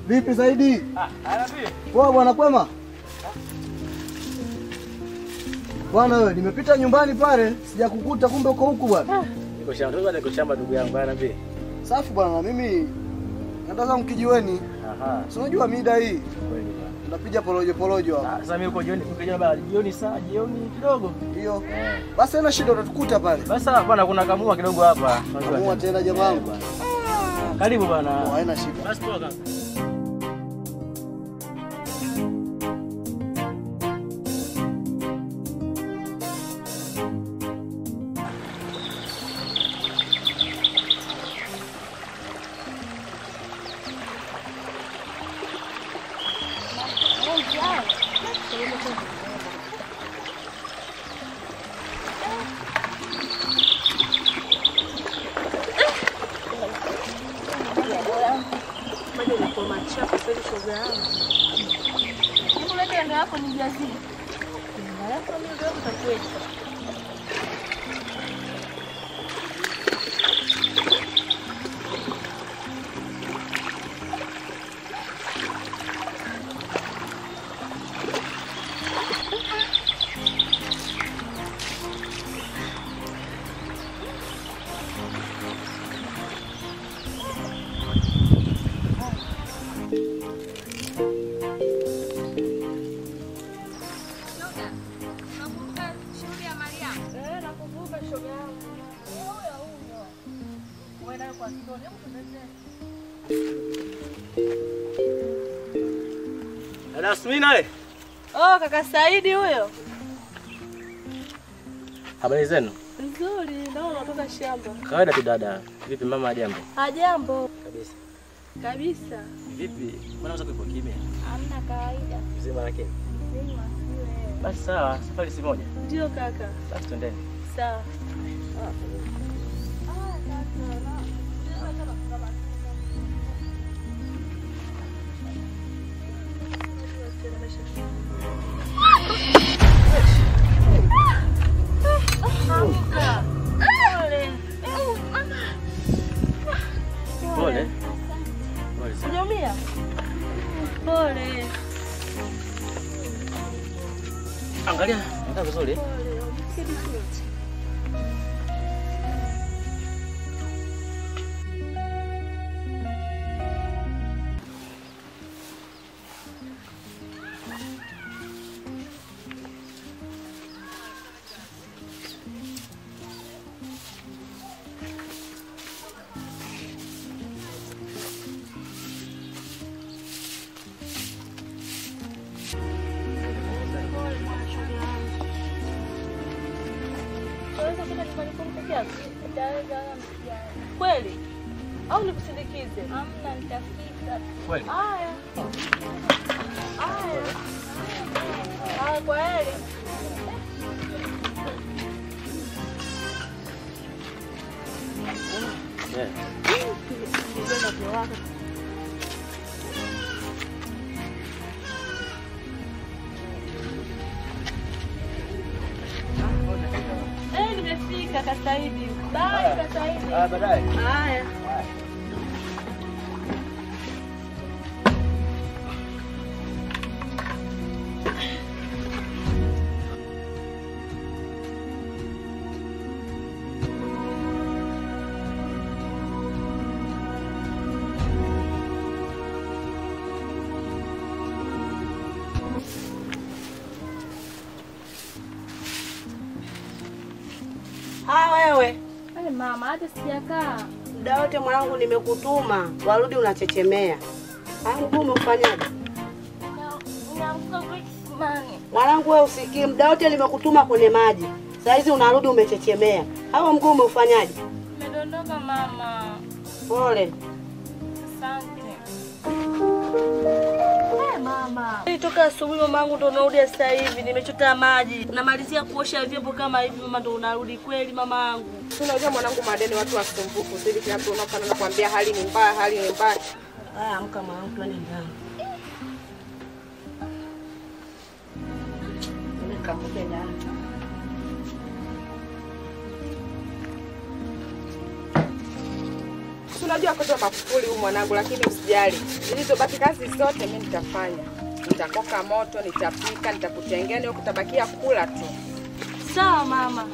Vipi Saidi? Ah, anapi. Poa bwana, kwema? Bwana wewe, nimepita nyumbani pale, sijakukuta kumbe uko huku bwana. Niko shamba, niko niko shamba ndugu yangu anapi. Safi bwana, mimi naenda zangu kijiweni. Aha. Si unajua mida hii Kweli bwana. tunapiga porojo porojo hapa. Ah, Sasa mimi uko jioni, uko jioni bana, jioni saa jioni kidogo. Ndio. Eh. Basi haina shida utatukuta pale. Basi sawa bwana, kuna kamua kidogo hapa. Unajua Kamua tena jamaa wangu. Karibu Oh, bwana. haina shida. Basi poa kaka. Dada Asmina we. Oh, kaka Saidi huyo. Habari zenu? Nzuri, naona unatoka shamba. Kawaida tu dada. Vipi mama jambo? Hajambo Kabisa. kabisa. Vipi? Mbona unaweza kuipo kimya? Hamna kawaida. Mzima lakini. Mzima siwe. Basi sawa, safari si moja. Ndio kaka. Basi twendeni. Sawa. Pole. Pole sana. Hujaumia? Pole. Angalia, ndio vizuri. Pole. Umeketi chini. Unaweza kwenda nyumbani kwenu peke yako? Kweli? Au nikusindikize? Hamna, nitafika. Kweli. Haya. Haya. Haya, kwa heri. Yeah. Nilikwenda kuwaka. Eh, nimefika Kasaidi. Bye Kasaidi. Ah, baadaye. Haya. Ah, wewe Eh, mama, hata sijakaa. muda wote mwanangu nimekutuma, warudi unachechemea. Ah, mguu umeufanyaje? Naamka kisimani. Mwanangu wewe usikii, muda wote nimekutuma kwenye maji, saa hizi unarudi umechechemea. Hawa mguu umeufanyaje? Nimedondoka mama. Pole. Asante. Eh, mama. Toka asubuhi mamangu ndo unarudi sasa hivi, nimechota maji. Namalizia kuosha vyombo kama hivi mama ndo unarudi kweli mamangu. Unajua mwanangu, madeni watu wasumbufu. Sisi kila mtu unapanda nakwambia hali ni mbaya, hali ni mbaya. Haya, amka mwanangu, twende ndani. Nikamke ndani. unajua kote makufuli huyu mwanangu, lakini usijali, zilizobaki kazi zote mimi nitafanya. Nitakoka moto, nitapika, nitakutengea, ni kutabakia kula tu. Sawa mama.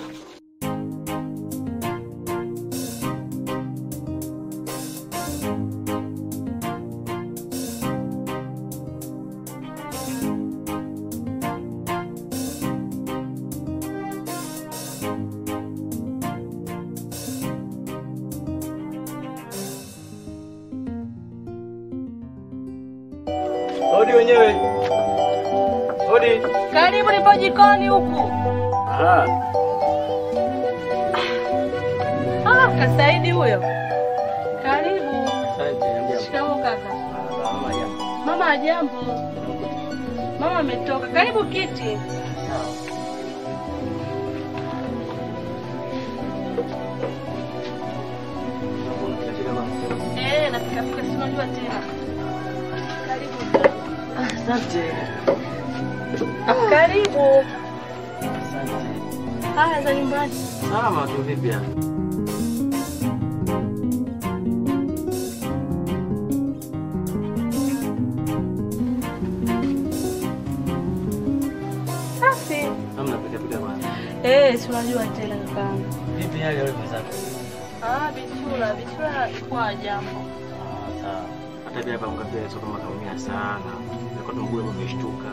Hodi wenyewe. Hodi. Karibu, nipo jikoni huku. Ah, Ah, Kasaidi huyo. Karibu. asante. Niambia. Shikamoo kaka. Ah, mama ya. Mama ajambo. Mama ametoka. Karibu kiti. Eh, napika pika, si unajua tena. Karibu. Asante. Karibu. Asante. Haya za nyumbani. Salama tu vipi ya? Safi. Hamna pika pika bwana. Eh, si unajua tena kakaangu. Vipi hali ya wewe mwenzako? Ah, bichura, bichura kwa jambo. Ah, sawa. Hata pia hapa mkapia sio kama kaumia sana. Nilikuwa tumgule umeshtuka.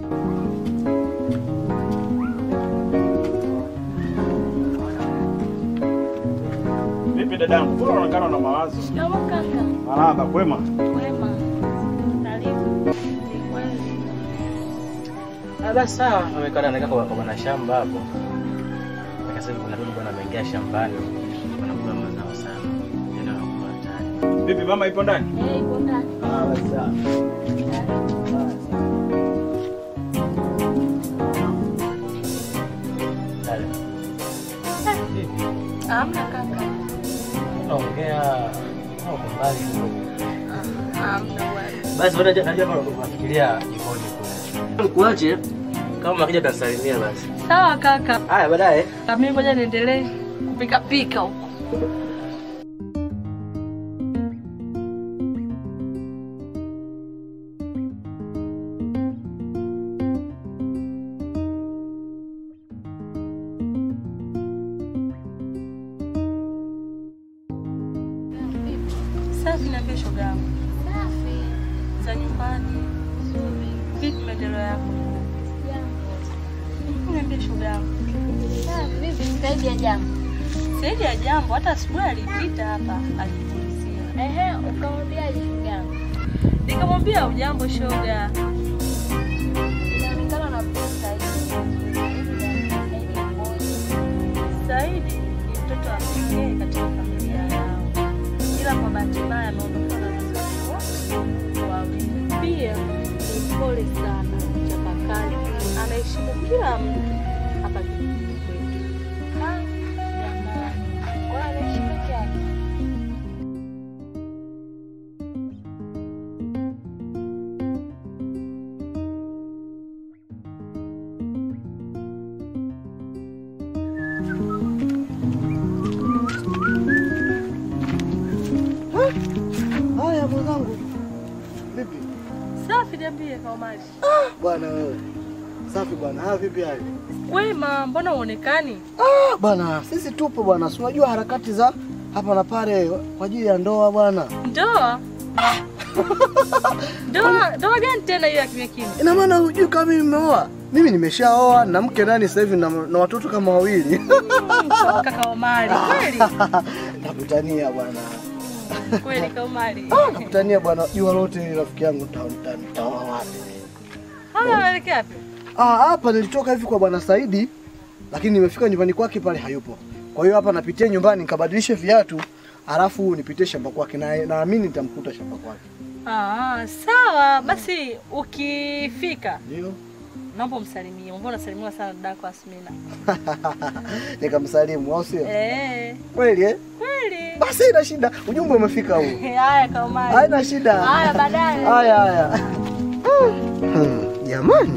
Vipi dadangu, mbona unaonekana na mawazo? Shikamoo kaka. Marahaba, kwema? Kwema. Karibu. Ni kweli. Ah, basi sawa. Amekaa anakaa kwa kwa bwana shamba hapo. Akasema hivi kuna dudu bwana ameingia shambani. Wanakula mazao sana. Ndio anakuwa hatari. Vipi mama ipo ndani? Eh, ipo ndani. Ah, basi sawa. Dale. Vipi? Hamna kaka. Unaongea au kwa mbali kidogo. Hamna bwana. Basi bado najua kama unafikiria jikoni kule. Kuache kama akija tasalimia basi. Sawa kaka. Haya baadaye. Na mimi ngoja niendelee kupika pika huko. Safi na kesho gangu. Safi. Za nyumbani. Nzuri. Vipi maendeleo yako? Jambo. Niambie shoga yangu. Safi. Vipi zaidi ya jambo? Saidi ya jambo hata asubuhi alipita hapa alikulizia. Ehe, ukamwambiaje shoga yangu? Nikamwambia ujambo shoga. Inaonekana unapenda hivi. Zaidi mmoja. Saidi ni mtoto wa pekee katika familia yao, ila kwa bahati mbaya ameondokewa na wazazi wote wawili. Pia ni pole sana, mchapakazi, anaheshimu kila mtu hapa kijijini kwetu. Ah, jamani. Kwa anaishi peke yake. Haya mwenzangu, vipi Safi, niambie Kaumari. bwana wewe? Safi bwana. Haya vipi hali? Wema, mbona uonekani? Ah, bwana sisi tupo bwana, si unajua harakati za hapa na pale kwa ajili ya ndoa bwana. Ndoa? Ndoa ndoa gani tena hiyo ya kimya kimya? Ina maana hujui kama mimi nimeoa? Mimi nimeshaoa na mke ndani sasa hivi na, na watoto kama wawili. Toka Kaumari, kweli Nakutania bwana. kweli Kaumari. Ah, nakutania bwana. Jua lote hili rafiki yangu nita- nita- nitaoa wapi? Haya, unaelekea wapi? Ah, hapa nilitoka hivi kwa bwana Saidi, lakini nimefika nyumbani kwake pale hayupo. Kwa hiyo hapa napitia nyumbani nikabadilishe viatu, alafu nipitie shamba kwake na naamini nitamkuta shamba kwake. Ah, sawa basi, ukifika Ndio. naomba umsalimie. Mbona unasalimiwa sana dadako Asmina? Nikamsalimu au sio? Eh, Kweli eh? kweli. Basi ina shida. Ujumbe umefika huu. Haya Kaumari. Haina shida. Haya baadaye. Haya haya. Hmm, Jamani.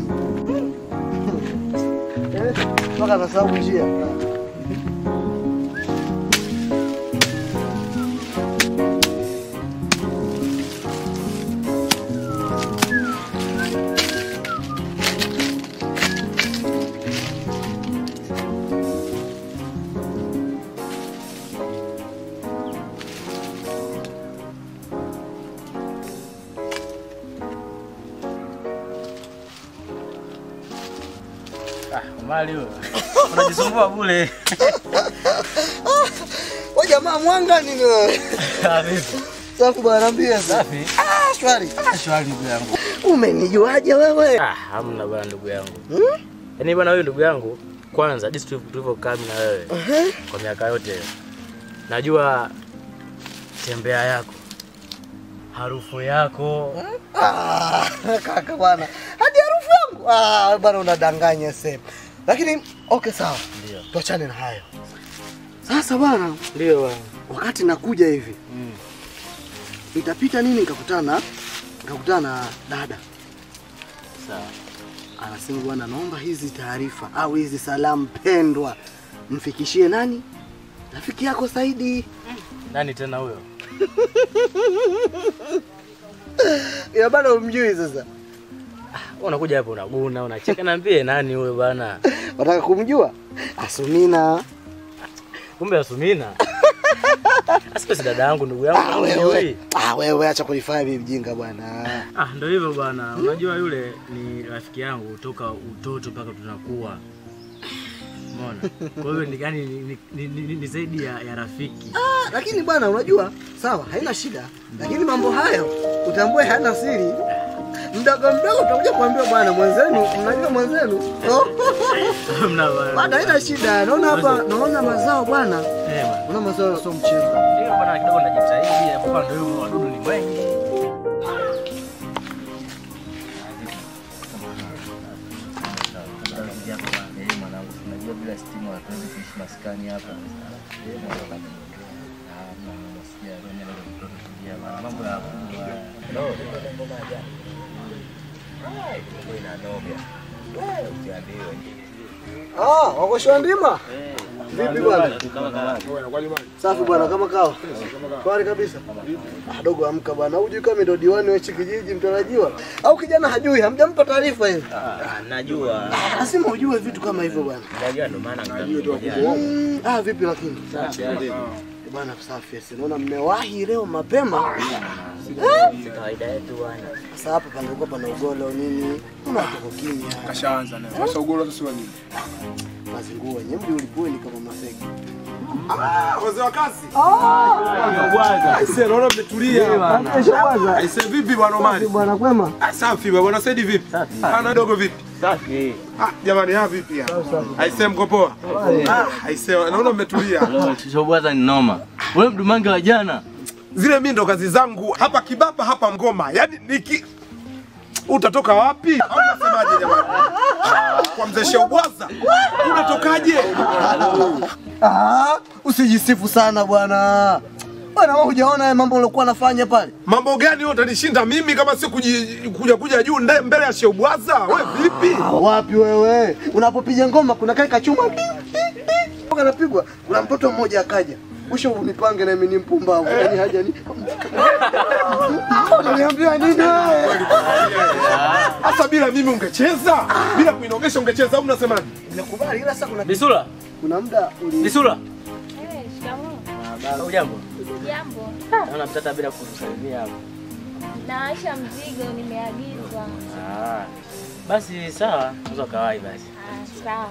Eh, Mpaka nasahau njia. Ah, mali huyo. Unajisumbua bure. Wewe jamaa mwanga nini wewe? Ah, vipi? Safi bwana, niambie sasa. Safi. Ah, shwari. Ah, shwari ndugu yangu. Umenijuaje wewe? Ah, hamna bwana ndugu yangu. Hmm? Yaani bwana wewe ndugu yangu, kwanza jinsi tulivyo- tulivyokaa mimi na wewe Uh-huh. kwa miaka yote. Najua tembea yako. Harufu yako. Ah, kaka bwana. Hadi harufu yangu. Ah, bwana unadanganya sasa. Lakini okay sawa. Ndio. Tuachane na hayo. Sasa bwana, Ndio bwana. wakati nakuja hivi, Mm. nitapita nini nikakutana nikakutana na dada. Sawa. Anasema bwana, naomba hizi taarifa au hizi salamu pendwa mfikishie nani? Rafiki yako Saidi. Nani tena huyo? Ya bado umjui sasa. Wewe unakuja hapo unaguna, unacheka niambie nani huyo bwana? Wataka kumjua? Asumina. Kumbe Asumina. Asipe si dada yangu ndugu yangu. Ah, wewe. hujui. Ah, wewe acha kunifanya mimi mjinga bwana. Ah, ndio hivyo bwana. Unajua yule ni rafiki yangu toka utoto mpaka tunakuwa. Umeona? Kwa hiyo ni gani ni, ni, ni, ni, ni zaidi ya, ya rafiki. Ah, lakini bwana unajua, sawa, haina shida. Lakini mambo hayo utambue hayana siri. Mdogo mdogo utakuja kuambia bwana mwenzenu, mnajua mwenzenu. Hamna bwana. Bwana haina shida. Naona hapa naona mazao bwana. Eh bwana. Naona mazao sio mchezo. Ndio bwana kidogo najitahidi hapo kwa ndio hivyo wadudu ni wengi. Unajua bila stima hatuwezi kuishi maskani hapa. Mambo ya Ah, wako shwa ndima? Vipi bwana? Safi bwana, kama kawa. Kwari kabisa. Ah, dogo amka bwana. Hujui kama ndo diwani wa hichi kijiji mtarajiwa? Au kijana hajui, hamjampa taarifa hiyo? najua. Lazima ujue vitu kama hivyo bwana. Najua ndo maana Mm, ah, vipi lakini? Eh, Bwana safi. Sasa naona mmewahi leo mapema. kawaida yetu bwana. Sasa hapa pangekuwa pana ugolo nini? Kuna watu wako kimya. Kashaanza naye. Sasa ugoro sasa wa nini? Mazinguo yenyewe mji ulipueni kama maseki. Wazee wa kazi. Aise, naona mmetulia. Aise, vipi bwana Omari? Bwana kwema? Ah, Safi bwana Saidi vipi? Ana dogo vipi? Safi. Ah, jamani ha vipi ya? Aise mko poa? Ah, aise, naona mmetulia. Shobwaza ni noma. Wewe mdumange wa jana. Zile mimi ndo kazi zangu hapa Kibapa hapa Ngoma. Yaani niki utatoka wapi? Au unasemaje jamani? Kwa mzee Sheubwaza. Unatokaje? Ah, usijisifu sana bwana. Bwana wewe hujaona haya mambo uliokuwa nafanya pale? Mambo gani wewe utanishinda mimi kama si kuji- kuja kuja juu nde- mbele ya Sheubwaza? Wewe vipi? Ah, wapi wewe? Unapopiga ngoma kuna kai kachuma. Kanapigwa. Kuna mtoto mmoja akaja. Mwisho unipange na mimi ni mpumbavu. Yaani haja ni. Unaniambia nini wewe? Hasa bila mimi ungecheza? Bila kuinogesha ungecheza au unasemaje? Nakubali ila sasa kuna Bisula, kuna muda uli Bisula. Eh, shikamoo. Hujambo? Jambo. Naona mtata bila kutusalimia hapo. Nawaisha mzigo nimeagizwa. Ah. Basi sawa, unaweza kawaii basi. Ah, sawa.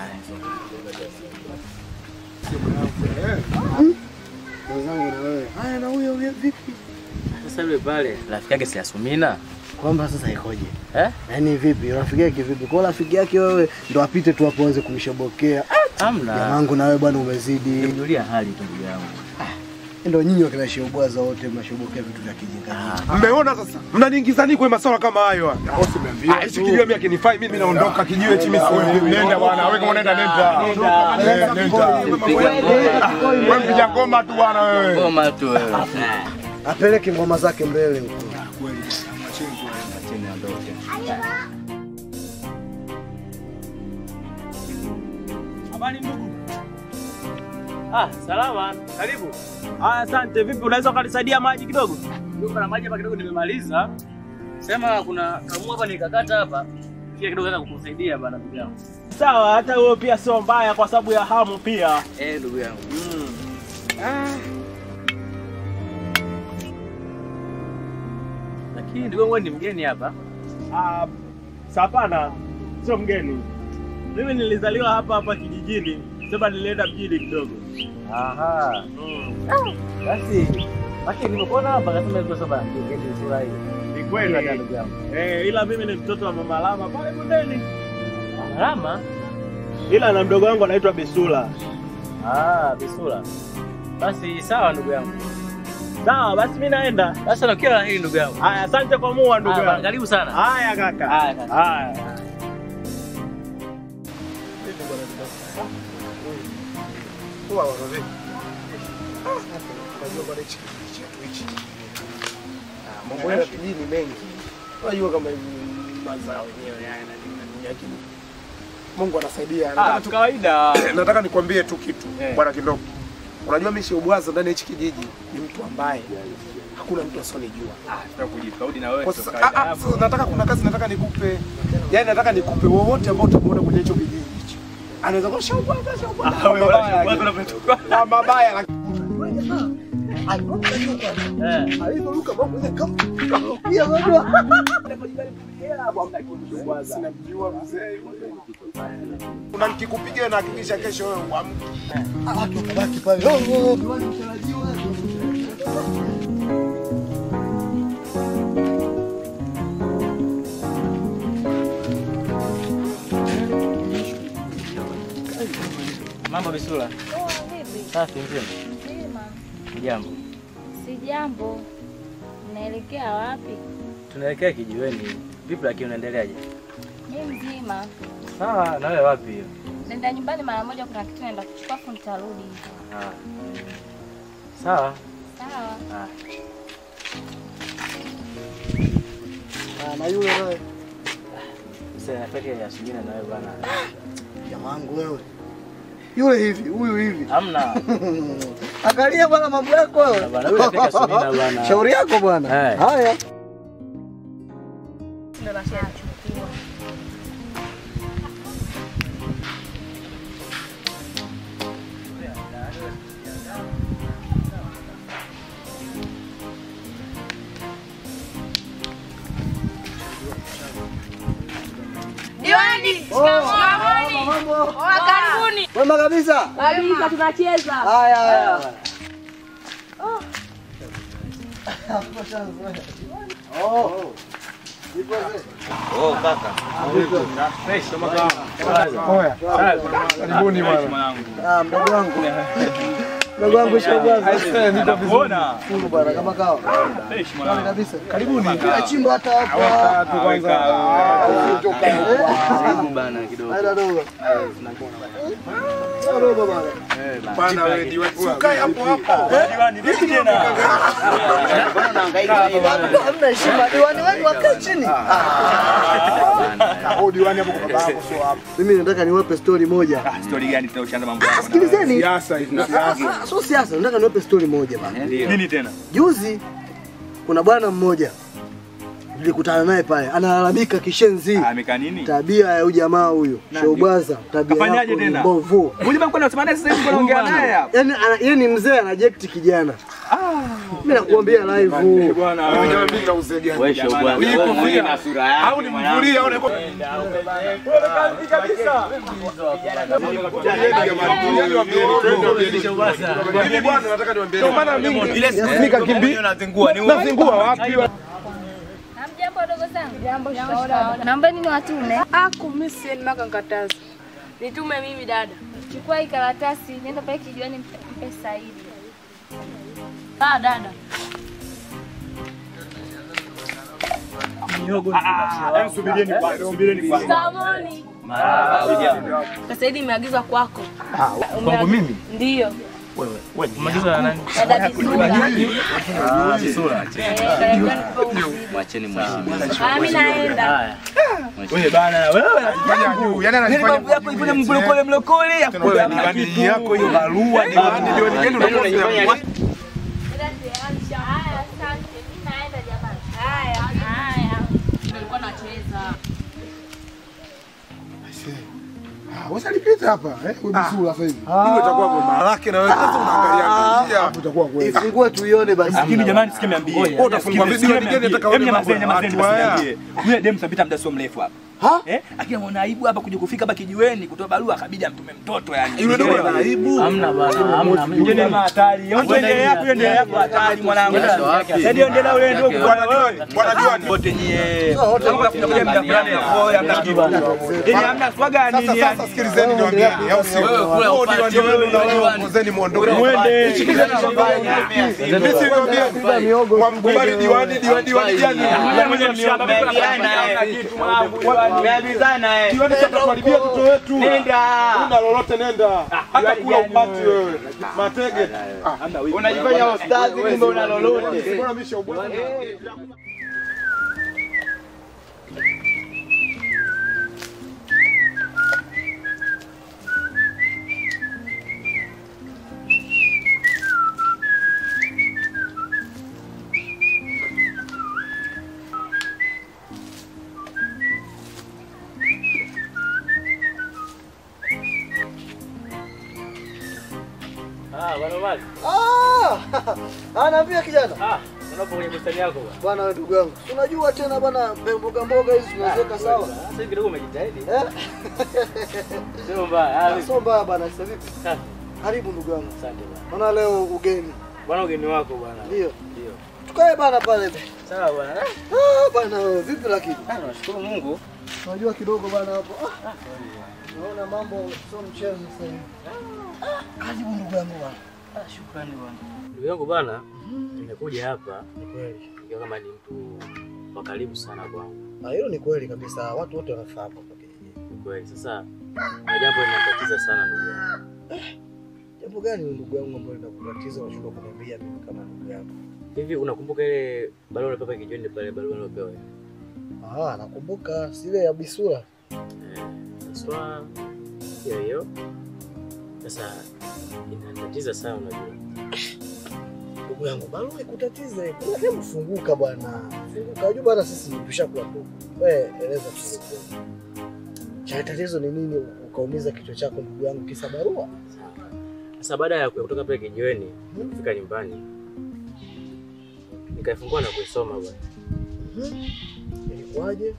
wenzangu na wewe. Haya na huyo huyo vipi? Sasa yule pale rafiki yake si Asumina. Kwamba sasa ikoje? Eh? Yaani vipi? Rafiki yake vipi? Kwa rafiki yake wewe ndo apite tu hapo anze kunishobokea. Hamna. Jamangu na wewe bwana umezidi. Nimjulia hali tu ndugu yangu. Ndio nyinyi wakina Sheubwaza wote mnashobokea vitu vya kijinga. Mmeona sasa? Mnaniingiza nini kwenye masuala kama hayo? Ah, hichi kijiwe mimi akinifai mimi naondoka kijiwe hichi mimi siwezi. Nenda bwana, wewe kama unaenda nenda. Eh, Nenda. Wewe mpiga ngoma tu bwana wewe. Ngoma tu wewe. Apeleke ngoma zake mbele huko. Habari ndugu. Ah, salama. Karibu. Haya, asante. Vipi, unaweza ukanisaidia maji kidogo? Ndio na maji hapa kidogo nimemaliza. Sema kuna kamua hapa nikakata hapa. Pia kidogo nataka kukusaidia bana ndugu yangu. Sawa, hata wewe pia sio mbaya kwa sababu ya hamu pia. Eh, ndugu yangu. Lakini ndugu yangu wewe ni mgeni hapa. Ah, sapana sio mgeni. Mimi nilizaliwa hapa hapa kijijini, sema nilienda mjini kidogo. Aha. Basi basi nimekuona hapa kasema iko saba ngeni sura hii. Ni kweli. Ila ndugu yangu. Eh, ila mimi ni mtoto wa mama Lama pale bondeni. Rama? Ila na mdogo wangu anaitwa Bisula. Ah, Bisula. Basi sawa ndugu yangu. Sawa, basi mimi naenda. Basi na kila hii ndugu yangu. Haya, asante kwa mua ndugu Haya, yangu. Karibu sana. Haya kaka. Haya, kaka. Haya. Poa bwana vipi? Ah, Unajua bwana hichi kijiji chetu hichi. Ah, Mambo ya kijiji ni mengi. Unajua kama hivi mazao yenyewe haya na nini na nini lakini Mungu anasaidia. Ah, Nataka tu kawaida. nataka nikwambie tu kitu Eh. bwana Kindogo. Unajua mimi Sheubwaza ndani ya hichi kijiji ni mtu ambaye hakuna mtu asionijua. Tutakujikaudi na wewe. Kwa sasa ah, ah, sasa nataka kuna kazi nataka nikupe. Yaani nataka nikupe wowote ambao utamuona kwenye hicho kijiji hicho. Anaweza kuwa Sheubwaza, Sheubwaza. Kwa mabaya, lakini- Kwa mabaya lakini Eh. Alivyoruka mambo ile kama pia unajua. Sinamjua mzee yule. Kuna nikikupiga na hakikisha kesho wewe uamke. Watu wakabaki pale. Oh, oh, diwani mtarajiwa. Mambo Bisula. Oh, vipi? Safi mzima. Mzima. Jambo. Si jambo. Unaelekea wapi? Tunaelekea kijiweni. Vipi lakini unaendeleaje? Mi mzima. Sawa, na wewe wapi hiyo? Nenda nyumbani mara moja, kuna kitu naenda kuchukua afu nitarudi. Ah. Sawa. Sawa. Ah. Ah, na yule naye. Sasa nataka ya asubuhi na wewe bwana. Jamangu wewe. Yule hivi, huyu hivi. Hamna. Angalia bwana mambo yako wewe. Bwana, yule anataka Sumina bwana. Shauri yako bwana. Eh. Haya. Diwani, shikamoo. Mambo. Karibuni. Wema kabisa. Kabisa tunacheza. Haya haya. Oh. Ipo zee. Oh, kaka. Oya. Karibuni bwana. Ah, mdogo wangu. Mdogo wangu Shabwaza. Nakuona. Fungu bwana kama kawa. Fresh Safi mwanangu. kabisa. Karibuni. Kila chimbo hata hapa. Weka tu kwanza. Karibu bana kidogo. Haida dogo. Dogo bwana. Bana wewe diwani. Ukae hapo hapo. Diwani, vipi tena? Mbona unahangaika hivi? Bado hamna heshima. Diwani wenu wakae chini. Oh, diwani hapo kwa baba yako sio hapo. Mimi nataka niwape story moja. Story gani tunaushaanza mambo yako? Sikilizeni. Siasa hivi. Ah, Siasa. ah, Sio siasa, nataka niwape story moja bana. Nini tena? Juzi kuna bwana mmoja nilikutana naye pale, analalamika kishenzi, Amekaa nini? tabia ya huyu jamaa huyu Showbwaza, tabia Kafanyaje yako ni tena? mbovu. Mbona mko unasema naye sasa hivi mko unaongea naye hapa? Yaani ana- yeye ni mzee anajekti kijana. Mimi nakuambia live. Bwana Wewe jamaa mimi na uzee gani? Wewe show bwana. Hii Wewe kofia. na sura yako. Au ni mvulia au ni Mimi bwana nataka niwaambie. Ndio maana mimi ile nikakimbia. Unazingua ni Nazingua wapi? Hamjambo wadogo zangu. Jambo, shikamoo. Naomba nini watume? Aku mimi sieni maka nkataza. Nitume mimi dada. Chukua hii karatasi, nenda pale kijiweni mpe mpe Saidi. Ah, dada. Subirieni kwanza, subirieni kwanza. Samoni. Saidi imeagizwa kwako. Kwangu mimi? Ndio. Maagizo ya nani? Dada Bisura. Ah, Bisura. Eh, karibuni kwa uzibu. Mwacheni mheshimiwa. Ah, mimi naenda. Haya. Wewe bana wewe Fanya juu. Yaani Yaani ananifanya mambo yako ipone mlokole mlokole afu Tena diwani yako hiyo barua diwani diwani gani unafanya? Dada tayari sha. Haya, asante. Mimi naenda jamani. Haya. Haya. Nilikuwa nacheza. Ah, wewe alipita hapa eh? Wewe bisura sasa hivi. Hiyo itakuwa goma lake na wewe sasa unaangalia njia hapo itakuwa kweli. Ifungue tuione basi. Lakini jamani sikia niambie. Wewe utafungwa video ni gani nataka Hebu wewe nyamazeni, nyamazeni watu basi haya. niambie. Yule dem sabita muda sio mrefu hapa. Ha? Eh, akina mwana aibu hapa kuja kufika hapa kijiweni kutoa barua akabidi amtume mtoto yani. Yule ndio ana aibu. Hamna bana, hamna. Ngine hatari. Endelea yako, endelea yako hatari mwanangu. Ndio endelea ule ndio bwana wewe. Bwana diwani. Wote nyie. Kama kuna kuja mda fulani ya koya mda kitu. Ili hamna swaga Sasa nini sasa yani. sikilizeni niwaambieni au sio? Wewe kula Wewe upate, diwani wewe wenu na wewe diwani. ongozeni muondoke. Mwende. Shikileni shambani. Mimi si niwaambia kwa mkubali diwani diwani diwani gani? Mwenye mshamba kitu mwanangu. Diwani sasa tuharibia mtoto wetu. Nenda. Una lolote nenda. Hata kula upati wewe. Matege. Unajifanya ustazi kumbe una lolote. Bora misha ubwana. Ah, bwana Mali. Ah! Anaambia kijana. Ah, unapo kwenye bustani yako bwana. Bwana wewe ndugu yangu. Si Unajua tena bwana mboga mboga hizi tunaziweka sawa. Sasa hivi kidogo umejitahidi. Eh? Sio mbaya. Ah, Sio mbaya bwana, sasa vipi? Safi. Karibu ndugu yangu. Asante bwana. Maana leo ugeni. Bwana ugeni wako bwana. Ndio. Ndio. Tukae bana pale. Sawa bwana. Ah, bwana wewe vipi lakini? Ah, nashukuru Mungu. Unajua kidogo bana hapo. Ah. Naona mambo sio mchezo sasa hivi. Ah, Karibu ndugu yangu bwana. Ah, shukrani bwana. Ndugu yangu bwana, nimekuja hapa Ni kweli. nikiwa kama ni mtu wa karibu sana kwangu. Ah, hilo ni kweli kabisa. Watu wote wanafahamu hapo kijijini. Ni kweli. Sasa na jambo linatatiza sana ndugu yangu. Jambo gani ndugu yangu ambalo linakutatiza unashindwa kuniambia mimi kama ndugu yako? Hivi unakumbuka ile barua ulipewa kijiweni pale barua uliopewa? Ah, nakumbuka sile ya Bisura. Eh, sasa hiyo hiyo. Sasa inatatiza sana unajua. Ndugu yangu, barua ikutatize. Kuna hebu funguka bwana. Funguka. Unajua bwana sisi tushakula tu. Wewe eleza tu. Cha tatizo ni nini ukaumiza kichwa chako ndugu yangu kisa barua? Sawa. Sasa baada ya kutoka pale kijiweni kufika nyumbani nikaifungua na kuisoma bwana. Mhm. Ilikuwaje?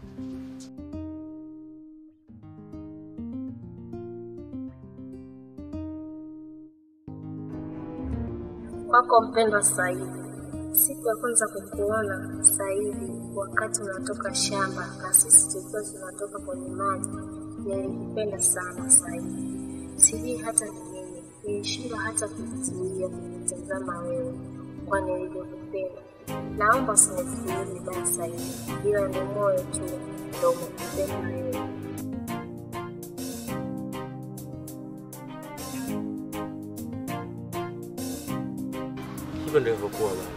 Kwako mpendwa Saidi, siku ya kwanza kukuona Saidi, wakati unatoka shamba na sisi tulikuwa tunatoka kwenye maji, nilikupenda sana Saidi. Sijui hata ni nini, nilishindwa hata kujizuia kukutazama wewe kwa nilivyokupenda. Naomba usinifikirie vibaya Saidi, ila ni moyo tu ndo umekupenda wewe. Hivyo ndio ilivyokuwa bwana.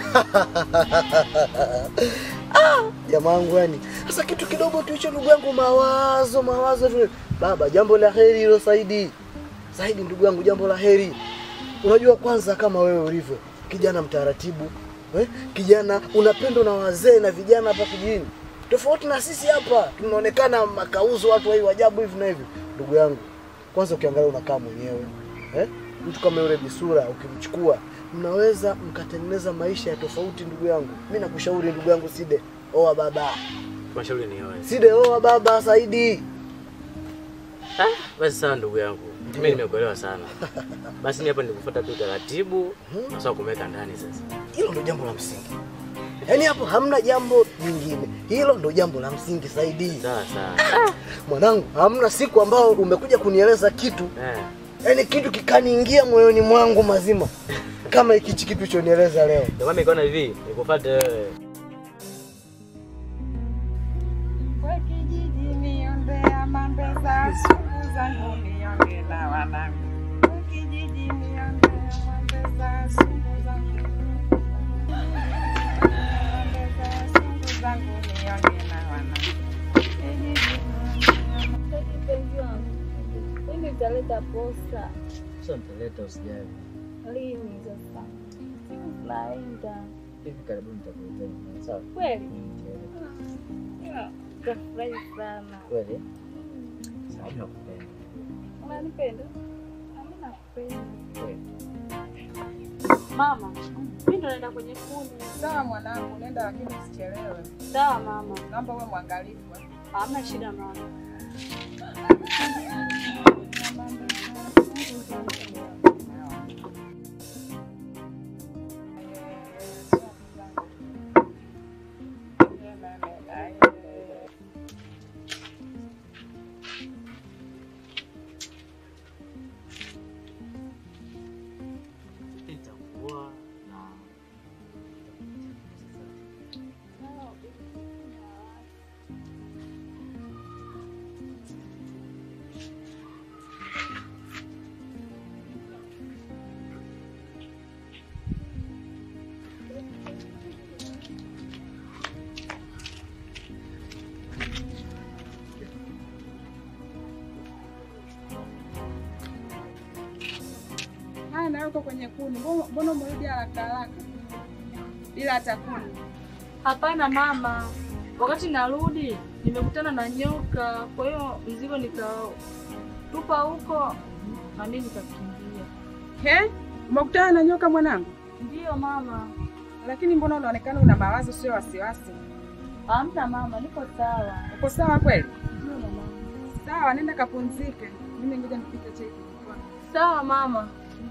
Jamaa wangu yani. Sasa kitu kidogo tu hicho ndugu yangu mawazo mawazo tu. Baba, jambo la heri hilo Saidi. Saidi ndugu yangu jambo la heri. Unajua kwanza kama wewe ulivyo kijana mtaratibu, eh? Kijana unapendwa na wazee na vijana hapa kijijini. Tofauti na sisi hapa tunaonekana makauzo watu wa ajabu hivi na hivi. Ndugu yangu, kwanza ukiangalia unakaa mwenyewe. Eh? Mtu kama yule Bisura ukimchukua mnaweza mkatengeneza maisha ya tofauti ndugu yangu. Mimi nakushauri ndugu yangu Side, oa baba. Mashauri ni wewe. Side, oa baba Saidi. Ah, basi sawa ndugu yangu. Mimi nimekuelewa sana. Basi ni hapa nikufuata tu taratibu na sawa kumweka ndani sasa. Hilo ndo jambo la msingi. Yaani hapo hamna jambo jingine. Hilo ndo jambo la msingi Saidi. Sawa sawa. Mwanangu, hamna siku ambayo umekuja kunieleza kitu, Eh. yaani kitu kikaniingia moyoni mwangu mazima kama hichi kitu chonieleza leo. Ndio maana nikaona hivi, nikufuate wewe. We kijiji niombea mambeza, siku zangu nionge na wanangu. We kijiji niombea mambeza, siku zangu mambeza, siku zangu nionge na wanangu. Kijiji Mpenzi wangu, lini utaleta posta? Sasa nitaleta usijali. Lini sasa? Naenda Hivi karibuni nitakuletea nyumbani, sawa? kweli? Mm, nitaleta. Ila Utafurahi sana. Kweli? Sawa, mimi nakupenda. Unanipenda? Mimi nakupenda. Kweli. Mama, mimi ndo naenda kwenye kuni. Sawa mwanangu, nenda lakini usichelewe. Sawa mama. Naomba uwe mwangalifu. eh. Hamna shida mama. Haya, na uko kwenye kuni, mbona mbona umerudi haraka haraka bila hata kuni? Hapana mama, wakati narudi nimekutana na nyoka, kwa hiyo mzigo nikatupa huko na mimi nikakimbia. He, umekutana na nyoka mwanangu? Ndiyo mama. Lakini mbona unaonekana una mawazo, sio wasiwasi? Hamna mama, niko sawa. Uko sawa kweli? Ndiyo mama. Sawa, nenda kapumzike. Mimi ngoja nipike chai. Sawa mama.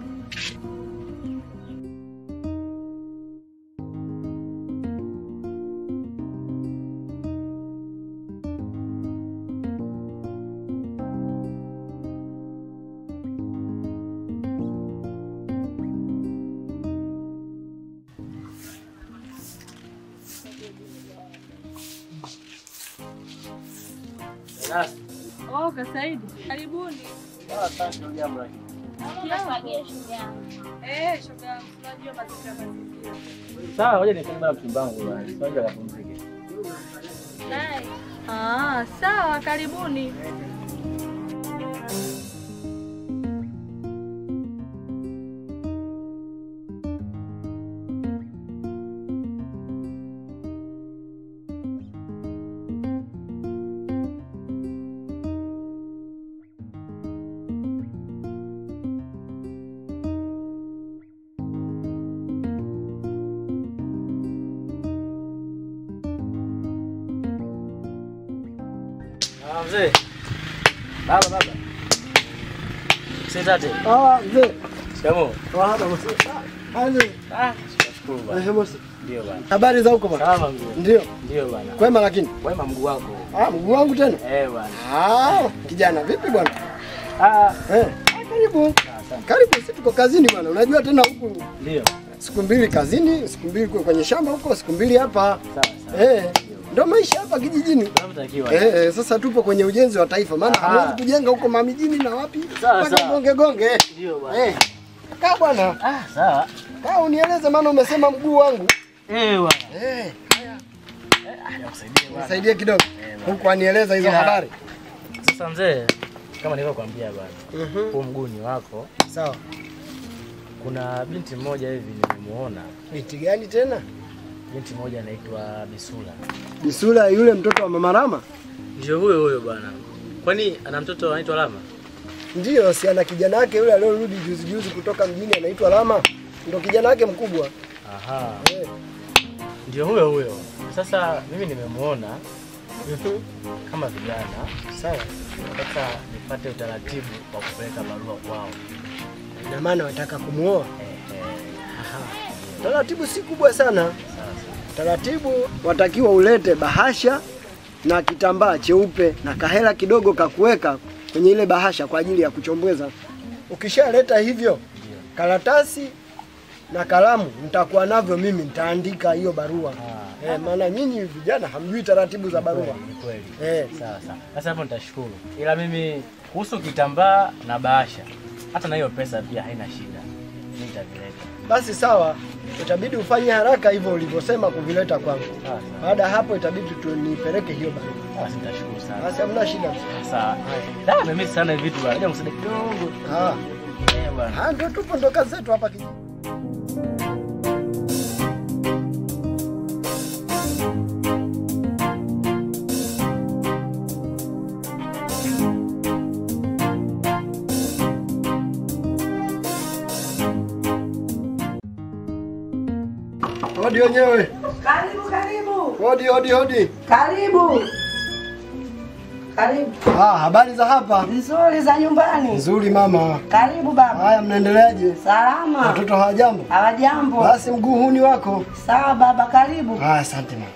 Oh, Kasaidi, karibuni. Eh, shoga yangu, unajua mazingira mazingira. Sawa, ngoja nikae bana mchumba wangu bwana. Ngoja kapumzike. Naye. Ah, sawa, karibuni. Ah, mzee. Baba baba. Sitate. Ah, mzee. Shikamoo. Wahaba bosi. Ah, mzee. Ah, nashukuru bwana. Eh, bosi. Ndio bwana. Habari za huko bwana? Salama mzee. Ndio. Ndio bwana. Kwema lakini. Wema mguu wako. Ah, mguu wangu tena? Eh bwana. Ah, kijana vipi bwana? Ah, eh. Ah, karibu. Karibu, sisi tuko kazini bwana. Unajua tena huku Ndio. siku mbili kazini, siku mbili kwe- kwenye shamba huko, siku mbili hapa. Eh, ndio maisha hapa kijijini. Tunavyotakiwa. Eh, eh, sasa tupo kwenye ujenzi wa taifa, maana Ah. hamwezi kujenga huko mamijini na wapi Sawa, mpaka sawa. gonge gonge. Ndio bwana. Eh, kaa bwana. Ah, sawa. Kaa unieleze, maana umesema mguu wangu. Eh bwana. Eh, Nakusaidia bwana. nisaidie kidogo huku anieleza hizo Yeah. habari. Sasa mzee, kama nilivyokuambia bwana. Mhm. Huu mguu ni wako. Sawa. Kuna binti mmoja hivi nimemuona. Binti gani tena? Binti mmoja anaitwa Bisula. Bisula yule mtoto wa Mama Rama? Ndio huyo huyo bwana. Kwani ana mtoto anaitwa Lama? Ndiyo, si ana kijana wake yule aliyorudi juzi juzi kutoka mjini anaitwa Lama. Ndo kijana wake mkubwa. Aha. Eh. Ndio huyo huyo. Sasa mimi nimemuona kama vijana. Sawa. Nataka nipate utaratibu wa kupeleka barua kwao. Ina maana wataka kumuoa? Eh, eh. Aha. Taratibu si kubwa sana. Taratibu watakiwa ulete bahasha na kitambaa cheupe na kahela kidogo kakuweka kwenye ile bahasha kwa ajili ya kuchombweza. Ukishaleta hivyo, karatasi na kalamu nitakuwa navyo mimi, nitaandika hiyo barua. Eh, maana nyinyi vijana hamjui taratibu za barua. Ni kweli. Eh. Sawa sawa. Sasa hapo nitashukuru. Ila mimi kuhusu kitambaa na bahasha, hata na hiyo pesa pia haina shida. Mimi nitavileta. Basi sawa, itabidi ufanye haraka hivyo ulivyosema kuvileta kwangu. Sawa sawa. Baada ya hapo itabidi tunipeleke hiyo barua. Basi nitashukuru sana. Basi hamna shida. Sawa. Da, mimi sana hivi vitu bwana. Ngoja msaidie kidogo. Ah, Eh bwana. ah, ndio tupo ndo kazi zetu hapa kijiji. Hodi wenyewe. Karibu, karibu. Hodi, hodi, hodi. Karibu. Karibu. Ah, habari za hapa? Nzuri za nyumbani. Nzuri mama. Karibu baba. Haya, mnaendeleaje? Salama. Watoto hawajambo? Hawajambo. Basi mguu huu ni wako. Sawa baba, karibu. Haya, asante mama.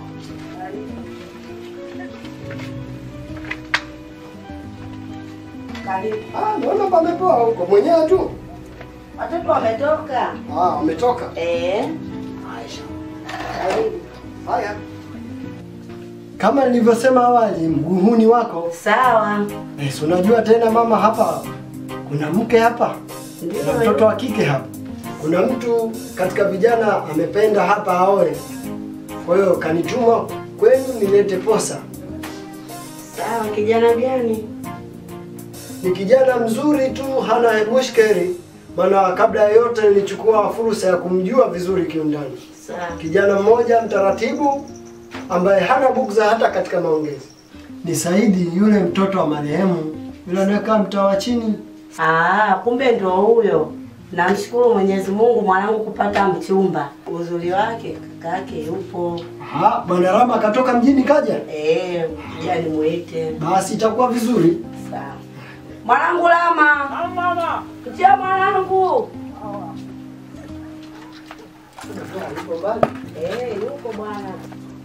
Karibu. Ah, naona pamepoa huko mwenyewe tu. Watoto wametoka. Ah, wametoka. Eh. Aisha. Karibu. Haya. Kama nilivyosema awali, mguu huu ni wako. Sawa. Eh, si unajua tena mama, hapa kuna mke hapa na mtoto wa kike hapa. Kuna mtu katika vijana amependa hapa aoe, kwa hiyo kanituma kwenu nilete posa. Sawa, kijana gani? Ni kijana mzuri tu, hana mushkeri, maana kabla ya yote nilichukua fursa ya kumjua vizuri kiundani. Sawa. Kijana mmoja mtaratibu ambaye hana bugza hata katika maongezi. Ni Saidi yule mtoto wa marehemu yule anayekaa mtaa wa chini. Ah, kumbe ndio huyo. Namshukuru Mwenyezi Mungu mwanangu kupata mchumba. Uzuri wake kaka yake yupo. Ah, bwana Rama akatoka mjini kaja. Eh, jani muite. Basi itakuwa vizuri. Sawa. Mwanangu Lama. Mama. Njoo mwanangu. Yupo mbali. Eh, yupo bwana.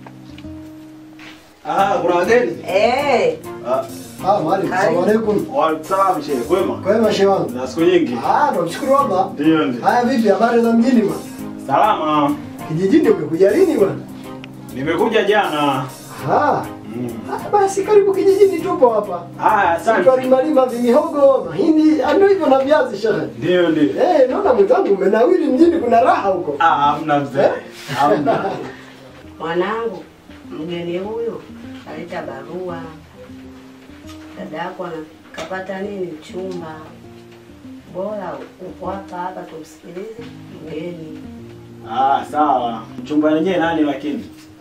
Ah, kuna wageni? Eh. Ah, Ah, mwalimu, asalamu alaikum. Waalaikum shehe, kwema? Kwema shehe wangu. Na siku nyingi. Ah, tunamshukuru Allah. Ndio ndio. Haya vipi habari za mjini bwana? Salama. Kijijini umekuja lini bwana? Nimekuja jana. Ah. Ah, basi karibu kijijini tupo hapa. Haya, asante. Tutalima lima vimihogo, mahindi, ah, ndio hivyo na viazi shehe. Ndio ndio. Eh, naona mwenzangu umenawiri mjini kuna raha huko. Ah, hamna mzee. Hamna. Mwanangu, mgeni huyu kaleta barua. Dada yako ana- kapata nini chumba. Bora uko hapa hapa tumsikilize mgeni. Ah, sawa. Mchumba wenyewe nani lakini?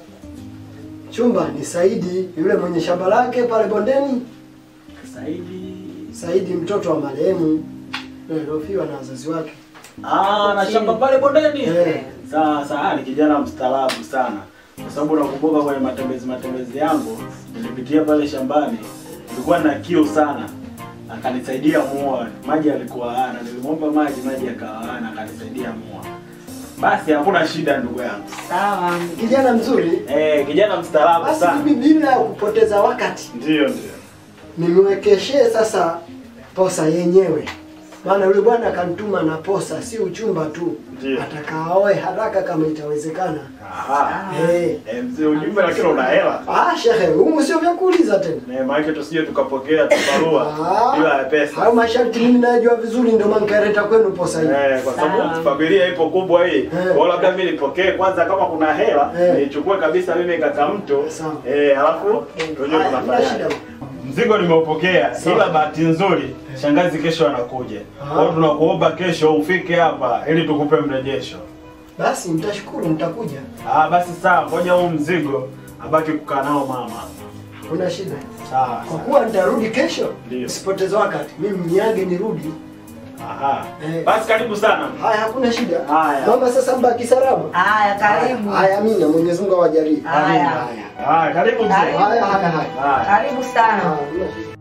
Chumba ni Saidi yule mwenye shamba lake pale bondeni. Saidi. Saidi mtoto wa marehemu yule aliofiwa na wazazi wake. Ah, na shamba pale bondeni. Eh. Sawa sawa, ni kijana mstaarabu sana. Kwa sababu nakumbuka kwenye matembezi matembezi yangu nilipitia pale shambani, nilikuwa na kiu sana, akanisaidia mua. Maji alikuwa hana, nilimwomba maji, maji akawa hana, akanisaidia mua. Basi hakuna shida ndugu yangu. Sawa. Kijana mzuri. Eh, kijana mstaarabu Basi sana. mimi bila ya kupoteza wakati Ndio ndio. nimwekeshee sasa posa yenyewe, maana yule bwana akanituma na posa, si uchumba tu, Ndio. atakaoe haraka kama itawezekana. Aha. Eh. Eh, mzee ujumbe lakini una hela. Ah, shehe, humu sio vya kuuliza tena. Eh, maana tusije tukapokea tubarua Ah. bila ya pesa. Hayo masharti mimi najua vizuri, ndio maana nikaleta kwenu posa hii. Eh, kwa sababu familia ipo kubwa hii. Kwa hiyo labda mimi nipokee kwanza kama kuna hela, nichukue kabisa mimi kaka mto. Eh, alafu tujue Haya, hamna tunafanya. shida. Mzigo nimeupokea, Sawa. ila bahati nzuri shangazi kesho anakuja. Kwa hiyo tunakuomba kesho ufike hapa ili tukupe mrejesho. Basi mtashukuru, mtakuja, Ah, basi sawa, ngoja huu mzigo abaki kukaa nao mama. hakuna shida. Sawa. Kwa kuwa nitarudi kesho, Ndio. usipoteze wakati, mimi mniage nirudi. Aha. Basi karibu sana. Haya, hakuna shida. Haya. Mama, sasa mbaki salama. Haya, karibu. Haya, amina. Mwenyezi Mungu awajalie. Haya. Haya, karibu mzee. Karibu. Haya, haya, haya. Karibu sana. Hamna shida.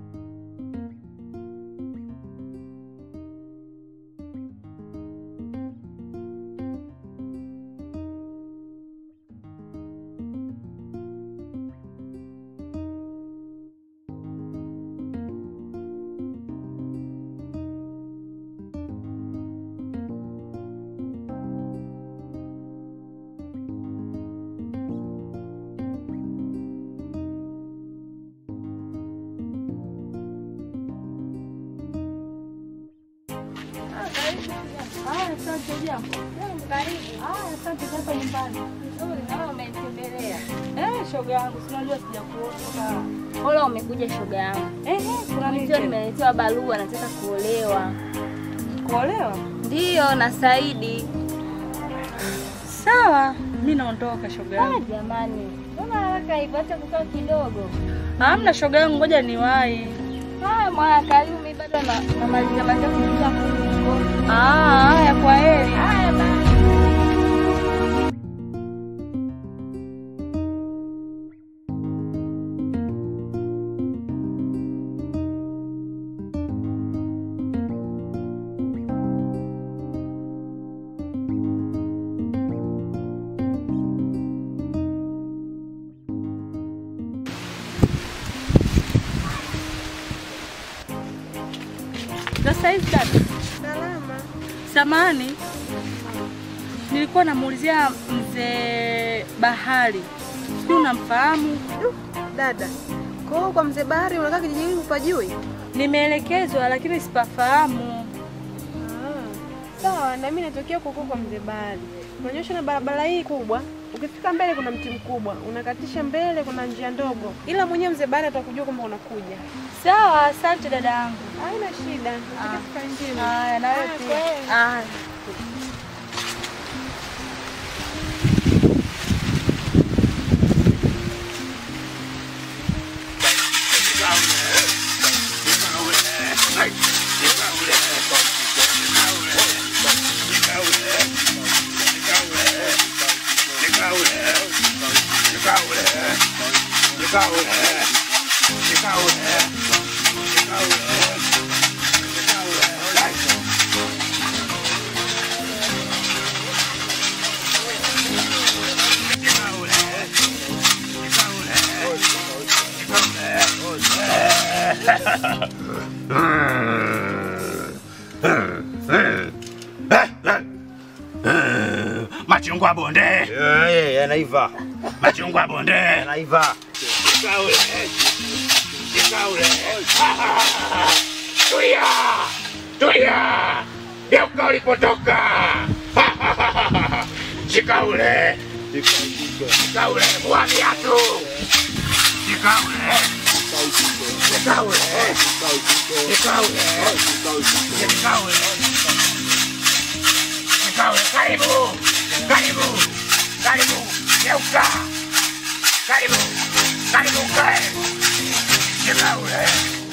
Haya, asante jambo. Karibu. Haya, asante za hapa nyumbani. Nzuri, nawe umenitembelea. Eh, shoga yangu, si unajua sijakuona. Hola, umekuja shoga yangu. Ehe, kuna nini Ndio tena? nimeletewa barua, nataka kuolewa. Kuolewa? Ndiyo, na Saidi. Sawa, mimi naondoka shoga Ah, yangu. jamani, mbona haraka hivyo? Acha kukaa kidogo. Hamna shoga yangu, ngoja niwahi. Haya mwana, karibu. Mimi bado na namalizia malizia kuingia huko. Ah, haya, kwa heri. Haya basi. saizi dada? Salama. Samani, nilikuwa namuulizia mzee Bahari, sijui unamfahamu? Dada, kwa hiyo kwa mzee Bahari unakaa kijijini hupajui? Nimeelekezwa lakini sipafahamu. Sawa, na mimi natokea huko kwa mzee Bahari. Unanyosha na barabara hii kubwa, ukifika mbele kuna mti mkubwa, unakatisha mbele kuna njia ndogo, ila mwenyewe mzee Bahari atakujua kwamba unakuja. Sawa, asante dada yangu. Haina shida. Tukae Haya, na wewe pia. Haya. Machungwa bonde. Eh, yanaiva. Machungwa bonde. Yanaiva. Shikaule. Shikaule. Tulia. Tulia. Geuka ulipotoka. Shikaule. Shikaule. Vua viatu. Shikaule. Shikaule. Shikaule. Shikaule. Shikaule. Karibu. Karibu. Karibu. Geuka. Karibu. Karibu kae. Shikaule.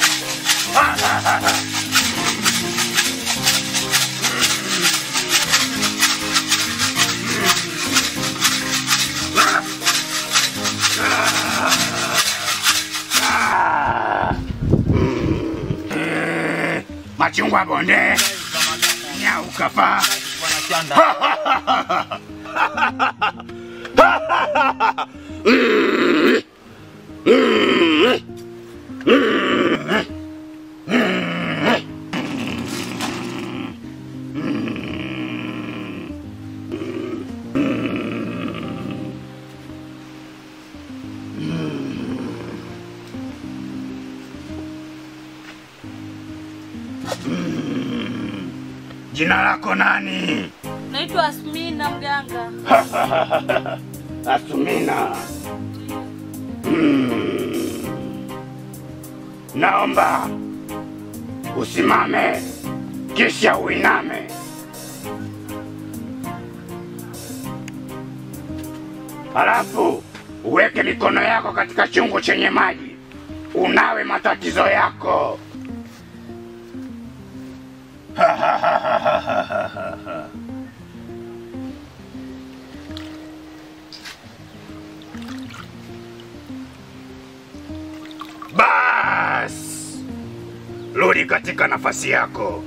Machungwa bonde. Nyau kafa. Jina lako nani? Naitwa Asmina mganga. Asumina. Mm. Naomba usimame kisha uiname. Halafu uweke mikono yako katika chungu chenye maji, unawe matatizo yako. Bas, rudi katika nafasi yako.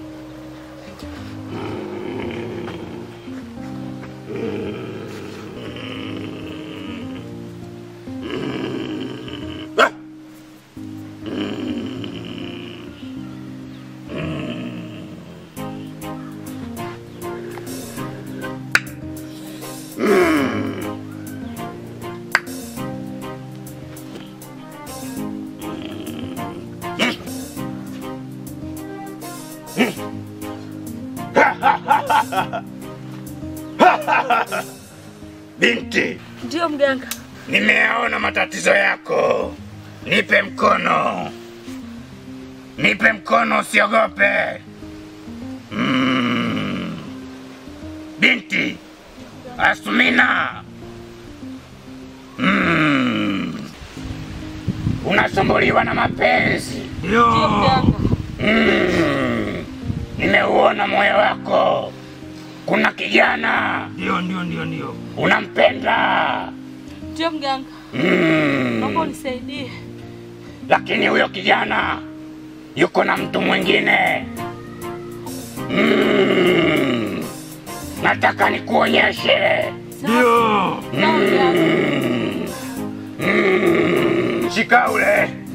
Binti, Ndio mganga. nimeyaona matatizo yako. Nipe mkono, nipe mkono, usiogope. Mm. Binti Asmina, mm. unasumbuliwa na mapenzi Ndio mganga. Mm. Nimeuona moyo wako, kuna kijana Ndio, ndio, ndio, ndio. unampenda Ndio mganga. mm. Naomba unisaidie. lakini huyo kijana yuko na mtu mwingine mm. nataka nikuonyeshe Ndio. mm. mm. shika ule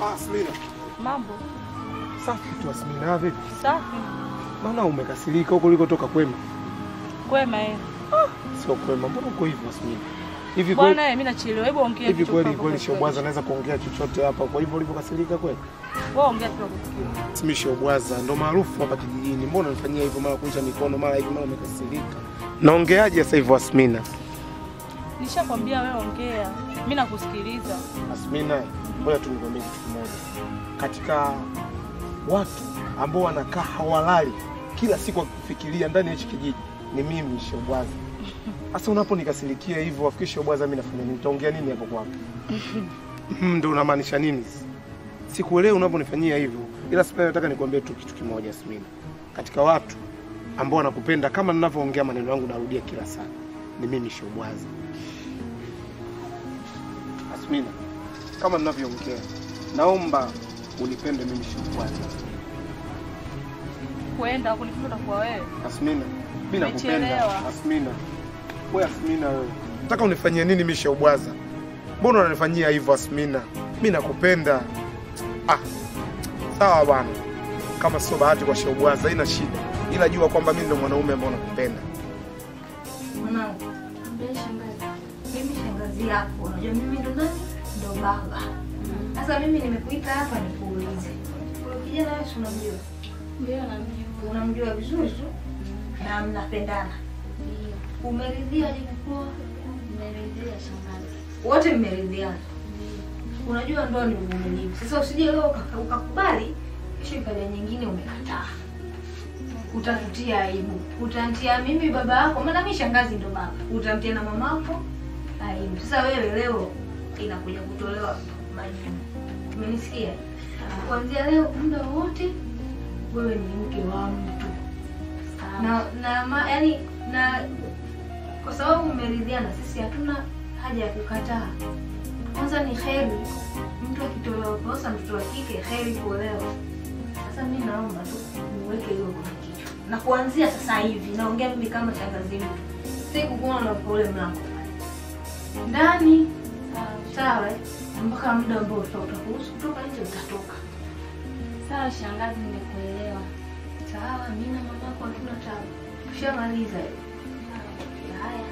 Ah, Smina. Mambo Safi tu Asmina, vipi? safi, Maana umekasirika huko ulikotoka kwema. kwema eh. Sio kwema, mbona uko hivyo Asmina? Hivi kweli Bwana, mimi nachelewa, hebu ongea hivi kitu kweli kwako kweli kwa Shobwaza anaweza kuongea chochote hapa, kwa hivyo ulivyokasirika kweli? Wewe ongea tu kusikia. Mimi Shobwaza ndo maarufu hapa kijijini. Mbona unanifanyia hivyo mara kunja mikono mara hivi mara umekasirika? Naongeaje sasa hivyo Asmina? Nishakwambia wewe ongea, mimi nakusikiliza. Asmina, ngoja tu nikwambie kitu kimoja. Katika watu ambao wanakaa hawalali kila siku wakifikiria ndani ya hichi kijiji ni mimi Shobwaza. Sasa unaponikasirikia hivyo, wafikiri Shobwaza mimi nafanya nini? Utaongea nini hapo kwako? Mm, Ndio unamaanisha nini? Sikuelewi unaponifanyia hivyo, ila sasa nataka nikwambie tu kitu kimoja Asmina. Katika watu ambao wanakupenda kama ninavyoongea maneno yangu narudia kila saa, ni mimi Shobwaza. Asmina, kama ninavyoongea, naomba unipende mimi Shobwaza. Kwenda kunipenda kwa wewe. Asmina, mimi nakupenda. Umechelewa. Asmina, wewe Asmina, wewe nataka unifanyie nini mimi Shobwaza? Mbona unanifanyia hivyo Asmina? Mimi nakupenda. Ah, sawa bwana, kama sio bahati kwa Shobwaza haina shida, ila jua kwamba mimi ndo mwanaume ambaye nakupenda. Mwanangu, ambia shangazi. Mimi shangazi yako, unajua mimi ndo nani? Ndo baba. Sasa mimi nimekuita hapa nikuulize. Huyo kijana wewe si unamjua? Ndio namjua. Unamjua vizuri tu na mnapendana. Umeridhia jikukua? Nimeridhia shangazi. Wote mmeridhiana. Unajua ndoa ni uvumilivu. Sasa usije leo ukaka- ukakubali, kesho ikaja nyingine umekataa. Utatutia aibu. Utantia mimi baba yako, maana mimi shangazi ndo baba. Utamtia na mamako aibu. Sasa wewe leo inakuja kutolewa majibu. Umenisikia? Kuanzia leo muda wote wewe ni mke wa mtu. Na na ma, yani na kwa sababu mmeridhiana, sisi hatuna haja ya kukataa. Kwanza ni heri mtu akitolewa posa, mtoto wa kike heri kuolewa. Sasa mimi naomba tu niweke hilo kwenye kichwa, na kuanzia sasa hivi naongea mimi kama shangazi mtu, sikukuona kwa ule mlango ndani, sawa? eh? Mpaka muda ambao uta- utakuruhusu kutoka nje utatoka. Sawa shangazi, nimekuelewa. Sawa, mimi na mamako hatuna tabu, tushamaliza hiyo. Haya.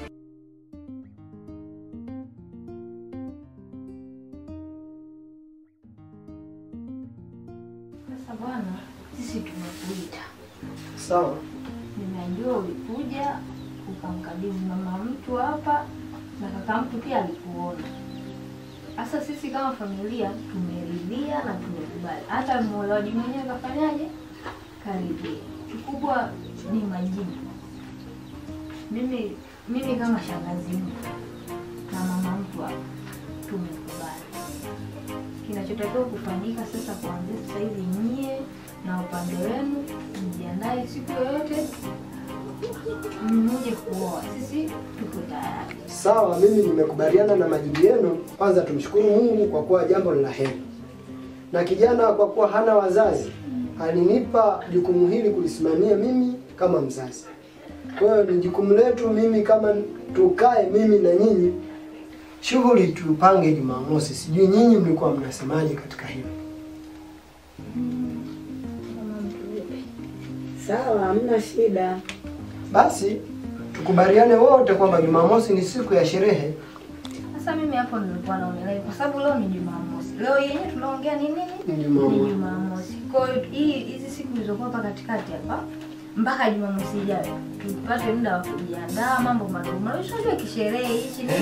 Sasa bwana, sisi tumekuita. Sawa. Ninajua ulikuja ukamkabidhi mama mtu hapa na kaka mtu pia alikuona. Sasa sisi kama familia tumeridhia na tumekubali. Hata muolewaji mwenyewe kafanyaje? Karidhia. Kikubwa ni majibu. Mimi mimi kama shangazi mtu na mama mtu hapa tumekubali. Kinachotakiwa kufanyika sasa, kuanzia sasa hivi, nyie na upande wenu mjiandae siku yoyote mje kuoa. Sisi tuko tayari. Sawa, mimi nimekubaliana na majibu yenu. Kwanza tumshukuru Mungu kwa kuwa jambo ni la heri, na kijana kwa kuwa hana wazazi alinipa jukumu hili kulisimamia mimi kama mzazi. Kwa hiyo ni jukumu letu mimi kama tukae mimi na nyinyi, shughuli tupange Jumamosi. Sijui nyinyi mlikuwa mnasemaje katika hilo? Sawa, hamna shida. Basi tukubaliane wote kwamba Jumamosi ni siku ya sherehe. Sasa mimi hapo nilikuwa naonelea kwa sababu leo ni Jumamosi. Leo yenyewe tunaongea ni nini? Ni Jumamosi. Ni Jumamosi. Kwa hiyo hii hizi siku zilizokuwa hapa katikati hapa mpaka Jumamosi ijayo tupate muda wa kujiandaa mambo madogo madogo. Unajua kisherehe hichi ni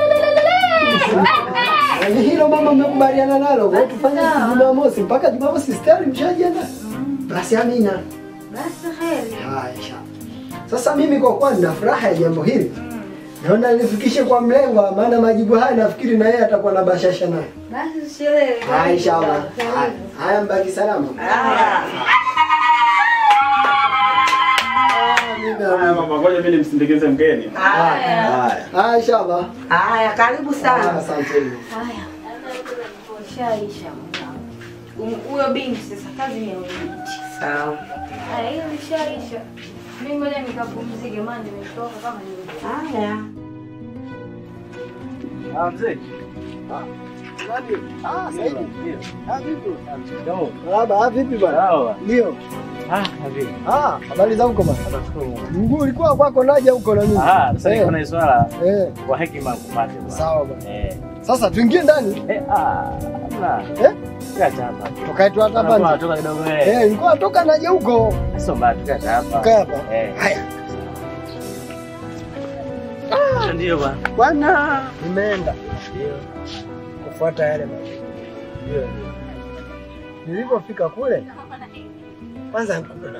Yaani hilo mama mmekubaliana nalo, kwa hiyo tufanye siku Jumamosi mpaka Jumamosi stari mshajiandaa. Basi amina. basi heri. Haya, inshallah. Sasa mimi kwa kuwa nina furaha ya jambo hili naona nifikishe kwa mlengwa, maana majibu haya nafikiri na yeye atakuwa na bashasha naye. Basi sherehe. Haya, inshallah. Haya, Haya, mbaki salama. Haya mama, ngoja mimi nimsindikize mgeni. Haya. Haya, inshallah. Haya, karibu Haya, sana. Asanteni. Haya. Shaisha mwanangu. Huyo binti sasa kazi ni ya huyo binti. Sawa. Haya, hiyo ishaisha. Mimi ngoja nikapumzike maana nimetoka kama nilivyo. Haya. Ah, mzee. nani? Ah, Saidi. Ah, vipi? Baba, ah, vipi bwana? Ndio. Ah, vipi? Ah, habari za huko bwana? Mguu ulikuwa kwako naja huko na mimi. Ah, sasa Eh. niko na swala Eh. kwa hekima kupate bwana. Sawa bwana. Eh. Sasa tuingie ndani. Eh, ah, hamna. Eh? Tukae hapa. Tukae tu hapa Tunakuwa ndani. toka kidogo eh. Eh, nilikuwa natoka naja huko. Sio mbaya tukae hapa. Tukae hapa. Eh. Haya. Ndio bwana. Bwana, nimeenda Ndio. kufuata yale maagizo. Ndio. Nilipofika kule, kwanza hakuna na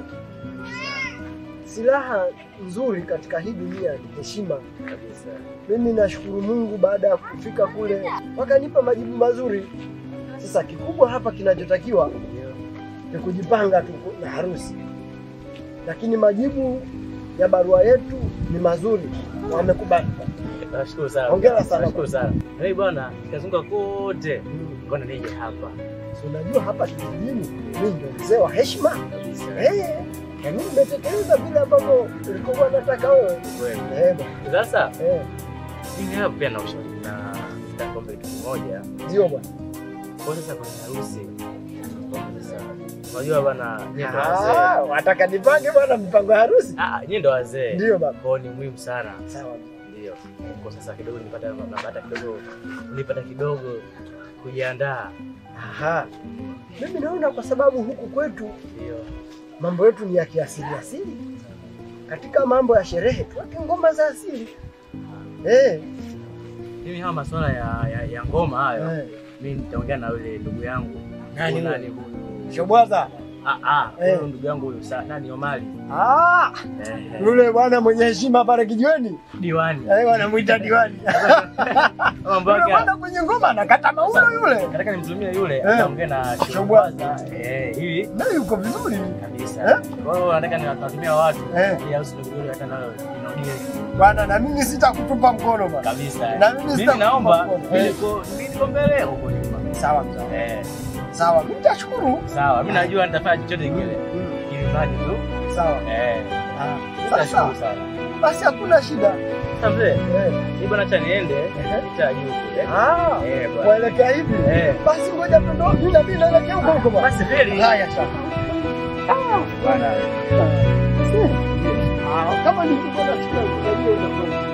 silaha nzuri katika hii dunia ni heshima kabisa. Mimi nashukuru Mungu, baada ya kufika kule wakanipa majibu mazuri. Sasa kikubwa hapa kinachotakiwa ni kujipanga tu na harusi, lakini majibu ya barua yetu ni mazuri, wamekubali. Nashukuru sana. Hongera sana. Nashukuru sana. Hey bwana, nikazunguka kote. Mbona nije hapa? Si unajua hapa kijijini mimi ndio mzee wa heshima eh, na mimi nimetekeleza vile ambavyo ulikokuwa nataka wewe. Kweli. Eh, bwana. Sasa eh, mimi hapa pia na ushauri na nitakomba kitu kimoja. ndio bwana. Kwa sasa kwenye harusi. kwa Sasa unajua bwana, nyie ndo Ah, wazee. wataka nipange bwana mpango ya harusi? Ah, nyie ndo wazee. Ndio baba. Kwa hiyo ni muhimu sana. Sawa. Ndio. Kwa sasa kidogo nipata napata kidogo nipata kidogo kujiandaa. Aha. Mimi naona kwa sababu huku kwetu Ndio. mambo yetu ni ya kiasili asili. Katika mambo ya sherehe tuweke ngoma za asili. Eh, Mimi haya masuala ya, ya, ya ngoma hayo Eh. mimi nitaongea na yule ndugu yangu. Nani Huyu huyo? nani huyu? Shobwaza. Ah ah, Eh. huyu ndugu yangu huyu sa nani Omari. Ah, Eh, eh. yule bwana mwenye heshima pale kijiweni. Diwani. Eh, wanamuita diwani. Mambo Yule yake. bwana kwenye ngoma anakata mauno yule. Nataka nimtumie yule Eh. ataongea na Shobwaza. Eh, hivi Na yuko vizuri. kabisa. Kwa hiyo nataka niwatumia watu Eh. ili harusi ndugu yangu hata nayo inodie Bwana na mimi sitakutupa mkono bwana. kabisa. Na mimi Mimi sitakupa naomba mkono. mimi Eh. niko mimi niko mbele huko nyuma. Sawa sawa. Eh. Sawa, mimi nitashukuru. Sawa, mimi najua nitafanya chochote kile. Ili mradi tu. Sawa. Eh. Ah, Nitashukuru Sasa sana. basi hakuna shida. Sasa mzee, Eh. hii bwana acha niende cha juu kule. Ah, Eh, bwana. kuelekea hivi. Eh. Basi ngoja tundo mimi na mimi naelekea huko huko bwana. Basi kweli. Haya sawa. Ah, Bwana. Ah, kama ni kubona siku unajua utakuwa.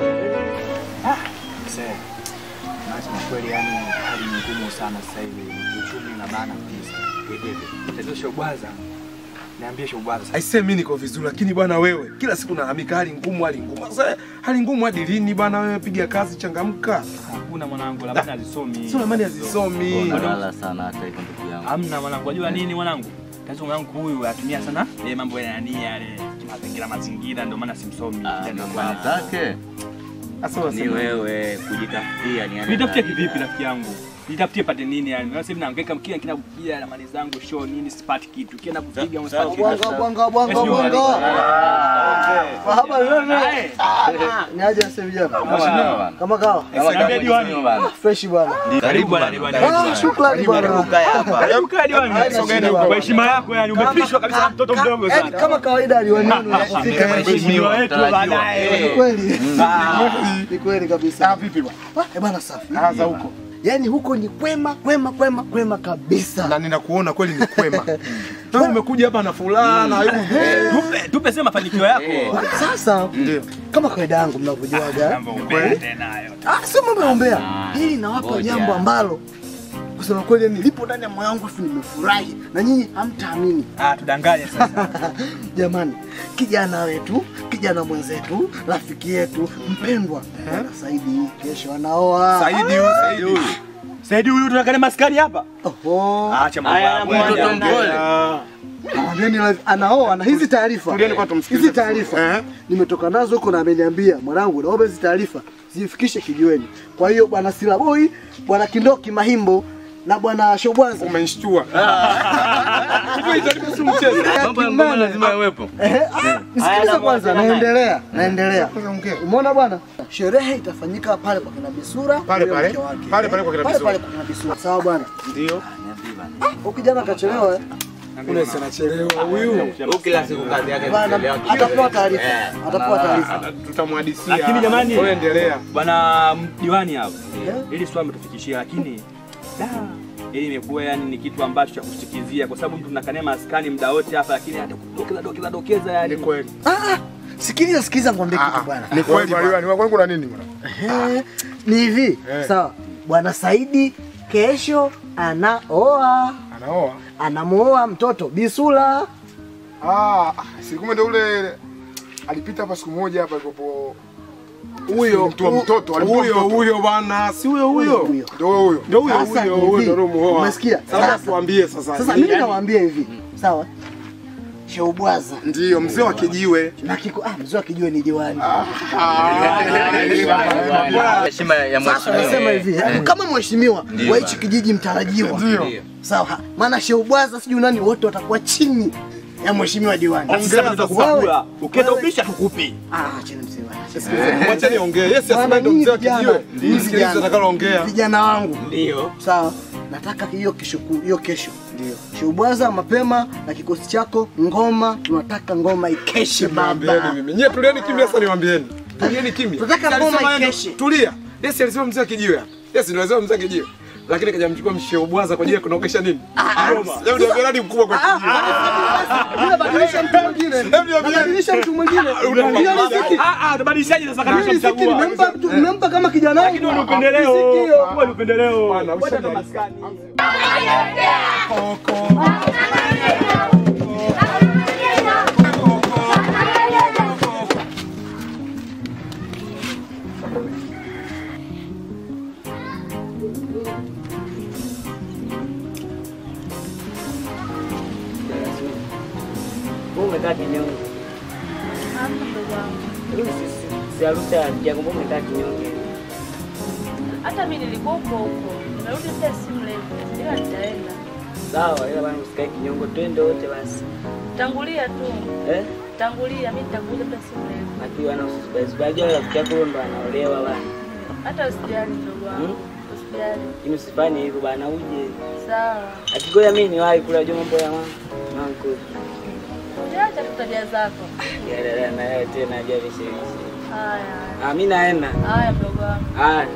Nasema kweli, yani hali ni ngumu sana sasa hivi, kiuchumi na bana kabisa. Tatizo Shobwaza, niambie Shobwaza, Aisee, mimi niko vizuri, lakini bwana wewe kila siku nalalamika hali ngumu, hali ngumu. Sasa hali ngumu hadi lini bwana? Wewe piga kazi, changamka. hakuna mwanangu, labda hazisomi. Sio ramani hazisomi. Unalala sana hata hivyo ndugu yangu. Hamna mwanangu, wajua nini mwanangu? Tatizo mwanangu huyu atumia sana yale mambo ya nani yale mazingira mazingira, ndio maana simsomi. Kijana wangu. Maana zake Sasa ni unasema wewe kujitafutia ni Nitafutie kivipi rafiki yangu? Nitafutie pate nini yani? Sasa hivi nahangaika kila kila kila na mali zangu show nini sipati kitu. Kila nakupiga msipati kitu. Bwanga bwanga bwanga bwanga. Mahaba wewe. Ni aje sasa vijana? Kama Kama kawa. Niambie diwani. Fresh bwana. Karibu bwana diwani. Ah, shukrani bwana. Karibu kaa diwani. Sogeni huko. Kwa heshima yako yani umepishwa kabisa na mtoto mdogo Yaani sana. kama kawaida aliwani wenu yafika. Mheshimiwa wetu baadaye. Ni kweli. Ni kweli kabisa. Ah, vipi bwana? Eh bana safi. Ah, za huko. Yaani huko ni kwema kwema kwema kwema kabisa. Na ninakuona kweli ni kwema. Na umekuja hapa na furaha na yuko Tupe tupe sema mafanikio yako. Sasa Ndio. kama kawaida yangu mnavyojuaga. Mambo umbea tena hayo. Ah, sio mambo ya umbea. Hili nawapa ngoja. jambo ambalo kusema kweli yani lipo ndani ya moyo wangu afu nimefurahi na nyinyi hamtaamini. Ah, tudanganye sasa. Jamani, kijana wetu, kijana mwenzetu, rafiki yetu mpendwa Bwana Saidi kesho anaoa. Saidi huyu, Saidi huyu. Saidi huyu tunakale maskani hapa. Oho. Acha mambo Haya, yako. mtoto mpole. Mwambieni live anaoa na hizi taarifa. Tulieni kwa tumsikilize. Hizi taarifa Eh. nimetoka nazo huko na ameniambia mwanangu, naomba hizi taarifa zifikishe kijiweni. Kwa hiyo bwana Silaboi, bwana Kindoki Mahimbo na bwana Shobwanza Umenishtua. Hivi itakuwa si mchezo. mambo ya ngoma lazima yawepo. Ehe, ah, nisikilize kwanza, naendelea, naendelea. Kwanza ongea. Umeona bwana, sherehe itafanyika pale kwa kina Bisura Pale yule pale. mke wake. Pale pale kwa kina pale Bisura. pale kwa kina Bisura. Sawa bwana. Ndio. Niambie bana. Huyu kijana kachelewa eh. Ule anachelewa huyu. Kila siku kazi yake Bana, kuchelewa. atapewa taarifa. Eh. Atapewa taarifa. Tutamhadisia. Lakini jamani, Wewe endelea. bwana diwani hapa, ili swali mtufikishia, lakini da ili imekuwa yani ni kitu ambacho cha kushtikizia, kwa sababu mtu mnakania maskani muda wote hapa, lakini hata kudokeza dokeza dokeza yani. Ni kweli. Ah, ah, sikiliza sikiliza nikwambie kitu bwana. Ni kweli bwana. Ni kweli kuna nini bwana? Ehe, Ni hivi. Sawa. Bwana Saidi kesho anaoa. Anaoa. Anamuoa mtoto Bisula. Ah, si kumbe ndio ule alipita hapa siku moja hapa ikopo Huyo mtu wa mtoto alikuwa huyo mtoto. huyo bana, si huyo huyo. Ndio huyo. Ndio huyo Sasa huyo ni huyo hivi, ndio muoa. umesikia? Sasa Sasa- tuambie sasa. Sasa mimi nawaambia hivi. Sawa. Sheubwaza. Ndio mzee wa kijiwe. Na kiko ah mzee wa kijiwe ni diwani. Heshima ya Sasa mheshimiwa. nasema hivi, Eh. kama mheshimiwa Ndio wa hichi kijiji mtarajiwa. Ndio. Sawa. Maana Sheubwaza sijui nani wote watakuwa chini ya mheshimiwa diwani. Na sisi hapa tutakupakula. Ukenda ubisha tukupi. Ah, chini mzee bwana. Mwacha niongee. Yes, yes, Bwana, ndio nyinyi mzee wa vijana, kijiwe. nyinyi Msikilize vijana, atakaloongea. Vijana wangu. Ndio. Sawa. Nataka hiyo kesho ku- hiyo kesho. Ndio. Shubwaza mapema na kikosi chako ngoma, tunataka ngoma ikeshe Niambieni baba. mimi. Nyie tulieni kimya sasa niwaambieni. Tulieni kimya. Tunataka Alisema ngoma yeye ndo- ikeshe. Tulia. Yes, alisema mzee wa kijiwe. Yes, ndio alisema mzee wa kijiwe. Lakini kaja mchukua msheo bwaza kwa ajili ya kunaokesha nini? Ngoma. Hebu niambie nani mkubwa kwa kijiwe? Bila badilisha mtu mwingine. Badilisha mtu mwingine. Hiyo riziki. Ah ah, tubadilishaje sasa kama Hiyo riziki tumchagua? nimempa mtu nimempa kama kijana wangu. Lakini ni upendeleo. Riziki hiyo. Huo ni upendeleo. Bwana, Wacha ushaje. hata maskani. Wewe umekaa kinyonge. Hamna mdogo wangu. Huyu si- si- Si harusi ya Jacob, wewe umekaa kinyonge. Hata mimi nilikuwa huko huko. Nimerudi muda si mrefu. Ila nitaenda. Sawa, ila bwana usikae kinyonge, twende wote basi. Tangulia tu. Eh? Tangulia, mimi nitakuja muda si mrefu. Akiwa na usibaizi rafiki yako huyo ndo anaolewa bwana. Hata usijali mdogo wangu. Hmm? Usijali. Lakini usifanye hivyo bwana, uje. Sawa. Akigoja mimi niwahi kula jua mambo ya mama. Manko. Uliacha tu tabia zako. Ya dada na yeye tena aje vishawishi. Haya. Ah, mimi naenda. Haya mdogo wangu. Haya.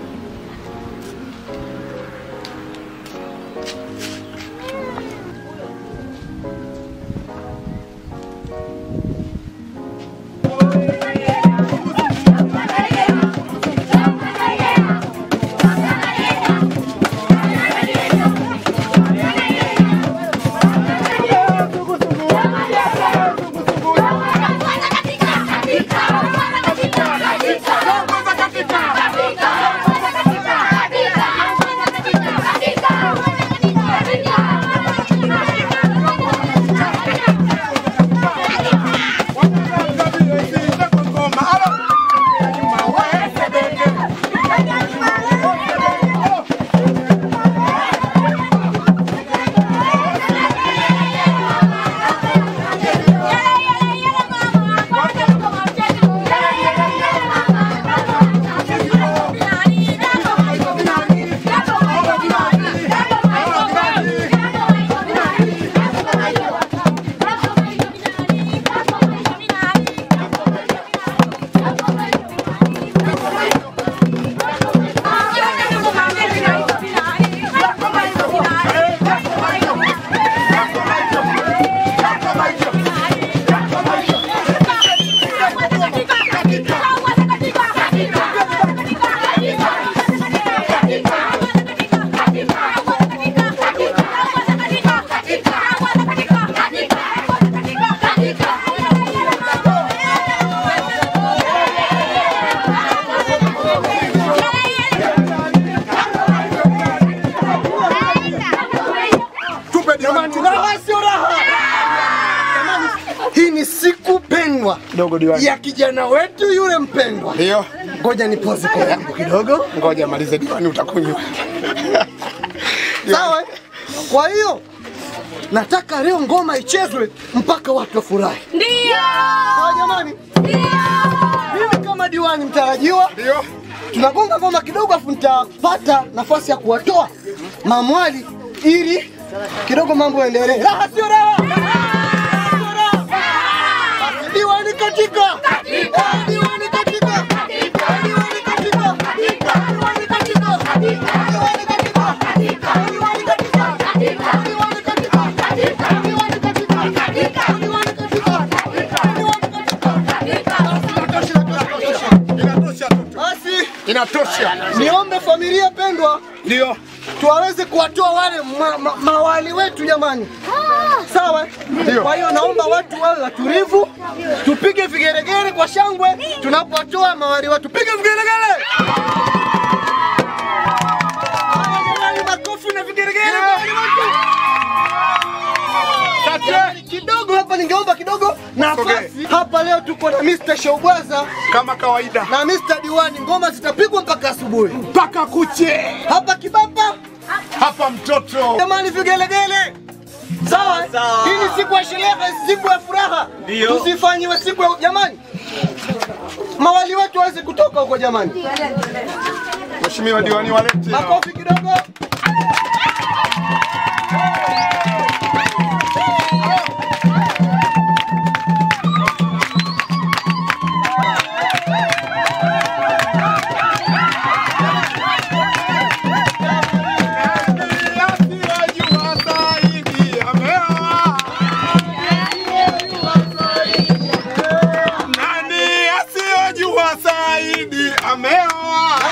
Tupe diwani. Raha sio raha. Jamani, hii ni siku pendwa Dogo diwani. ya kijana wetu yule mpendwa. Ndio. Ngoja nipoze kwa yangu kidogo. Ngoja malize diwani utakunywa. Sawa? Kwa hiyo nataka leo ngoma ichezwe mpaka watu wafurahi. Ndio! Sawa jamani? Ndio! Mimi kama diwani mtarajiwa. Ndio. Tunagonga ngoma kidogo afu nitapata nafasi ya kuwatoa mamwali ili kidogo mambo yaendelee. Raha sio raha. Sio raha. Basi Diwani katika. Eh, Diwani katika. Diwani katika. Diwani katika. Diwani katika. Basi inatosha. niombe familia pendwa, ndio tuwaweze kuwatoa wale ma, ma, mawali wetu jamani. Sawa? Ndio. Kwa hiyo naomba watu wawe watulivu, tupige vigeregere kwa shangwe tunapowatoa mawali wetu. Piga vigeregere! Haya jamani, makofi na vigeregere mawali wetu. Jamani, kidogo hapa ningeomba kidogo nafasi hapa. Leo tuko na Mr. Showbwaza kama kawaida na Mr. Diwani, ngoma zitapigwa mpaka asubuhi mpaka kuche hapa Kibapa, hapa mtoto. Jamani, vigelegele sawa. Hii ni siku ya sherehe, siku ya furaha, Ndio. tusifanyiwe siku ya jamani, mawali wetu waweze kutoka huko jamani. Mheshimiwa diwani walete. Makofi kidogo. Nani asiyojua Saidi ameoa?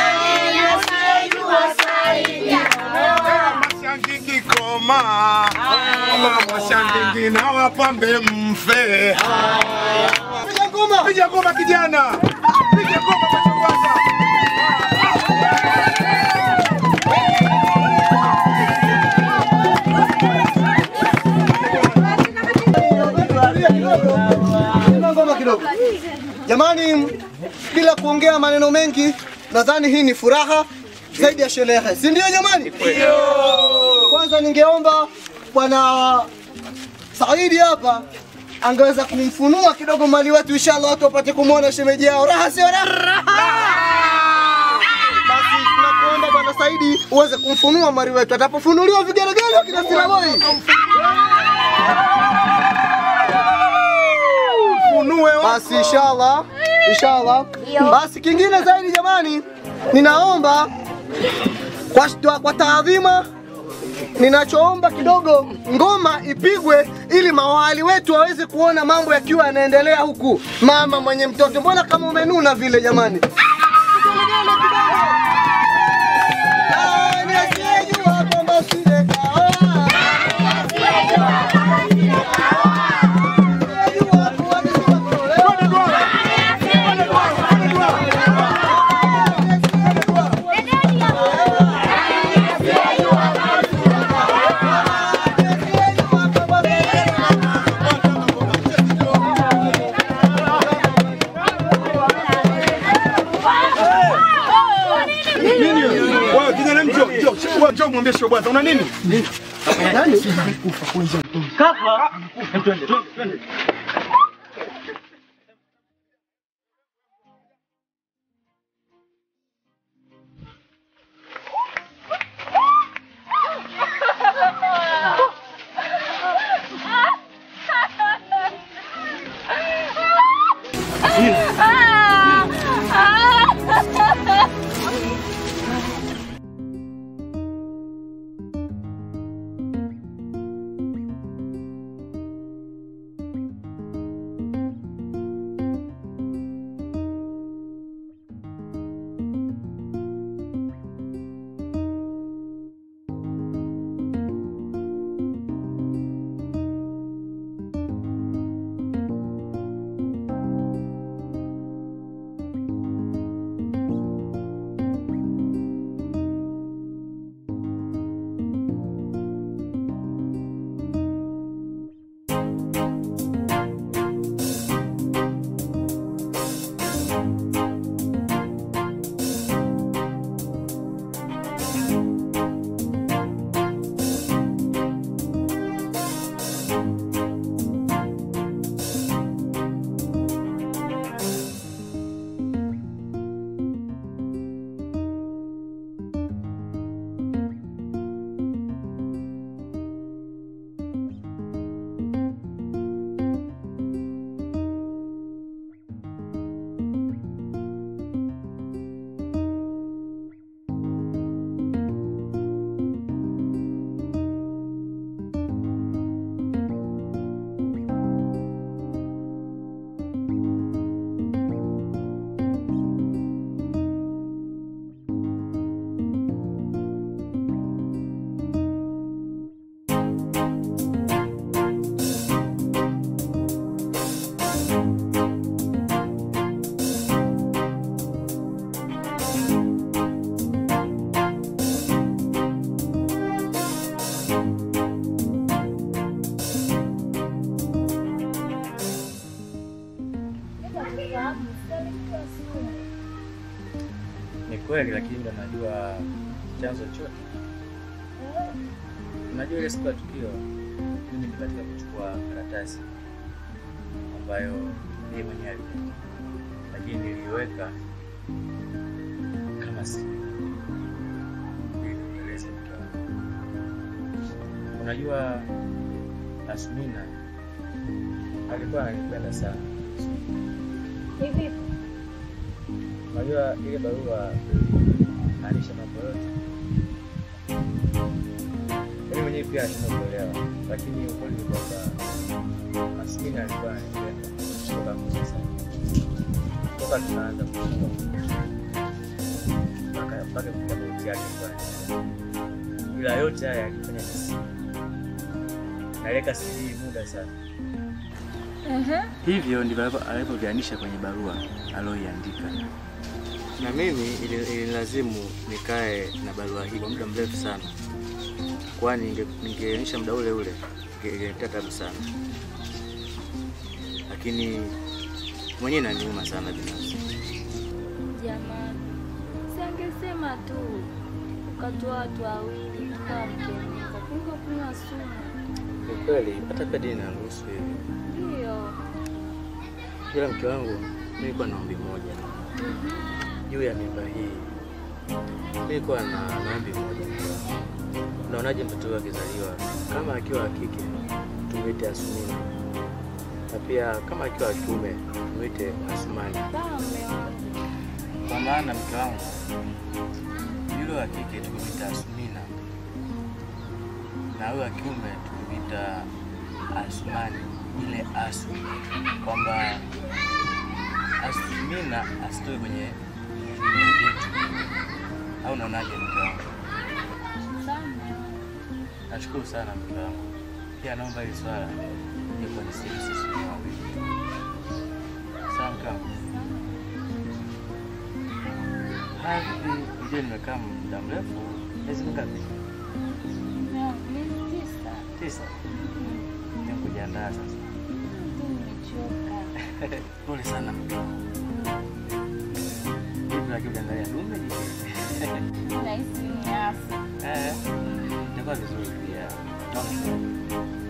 Mashangingi koma, mashangingi na wapambe mfe. Piga ngoma, piga ngoma kijana, piga ngoma kwa kwanza. Piga ngoma kidogo. Jamani, bila kuongea maneno mengi, nadhani hii ni furaha zaidi ya sherehe, si ndio jamani? Kwanza ningeomba bwana Saidi hapa angeweza kumfunua kidogo mali wetu, inshallah watu wapate kumwona shemeji yao. Raha sio raha. Basi tunakuomba bwana Saidi uweze kumfunua mali wetu, atapofunuliwa vigelegele kina Silaboi Funue basi inshallah, inshallah. Basi kingine zaidi jamani, ninaomba kwa, kwa taadhima ninachoomba kidogo ngoma ipigwe ili mawali wetu waweze kuona mambo yakiwa yanaendelea huku. Mama mwenye mtoto, mbona kama umenuna vile jamani? Ah, ni asiyejua kwamba usingekaoa. Nini? Wewe kijana mjo, njoo, njoo, njoo mwambie show bwana, una nini? Nani? Kafa. Twende, twende, twende. kweli, lakini ndo najua chanzo chote. Unajua ile siku ya tukio, mimi nilibatika kuchukua karatasi ambayo yeye mwenyewe alipenda, lakini niliiweka kama siri ili nieleze mke wangu. Unajua Asmina alikuwa ananipenda sana. Hivi Unajua ile barua maanisha mambo yote. Mimi mwenyewe pia nashindwa kuelewa, lakini ukweli ni kwamba Asmina alikuwa ananipenda kutoka mwanzo sana, toka tunaanza kusoma mpaka mpaka kufikia mauti yake bwana. Ila yote haya alifanya nisi naleka siri hii muda sana. Hivyo ndivyo alivyo- alivyovianisha kwenye barua aliyoiandika, na mimi ili- ilinilazimu nikae na barua hii kwa muda mrefu sana, kwani ninge- ningeainisha muda ule ule inge- ingeniletea tabu sana, lakini mwenyewe inaniuma sana binafsi. jamani, si angesema tu ukatoa watu wawili tukawa mkemeza kuliko kunywa sumu. Ni kweli hata pia dini inaruhusu hivi, Ndiyo. ila mke wangu mimi nilikuwa na ombi moja juu ya mimba hii. Mimi nilikuwa na na ombi moja mke wangu. Unaonaje mtoto huyu akizaliwa, kama akiwa wa kike tumwite Asumina, na pia kama akiwa wa kiume tumwite Asumani. Sawa mme wangu. Kwa maana mke wangu yule wa kike tukimwita Asumina na huyo wa kiume tukimwita Asumani, ile asu, kwamba Asumina asitoe kwenye kwenye vyetu. Au unaonaje mke wangu? Sawa mme wangu. Nashukuru sana mke wangu, pia naomba hili swala liko ni siri sisi wenyewe wawili. Sawa mke wangu? Haya, vipi? Ujue nimekaa muda mrefu, miezi mingapi? Mme wangu, miezi tisa. Tisa. Ni kujiandaa sasa. Tu nimechoka. Pole sana mke wangu. Vipi lakini ukiangalia dume jike? Nahisi ni afu. Eh, itakuwa vizuri pia. Naona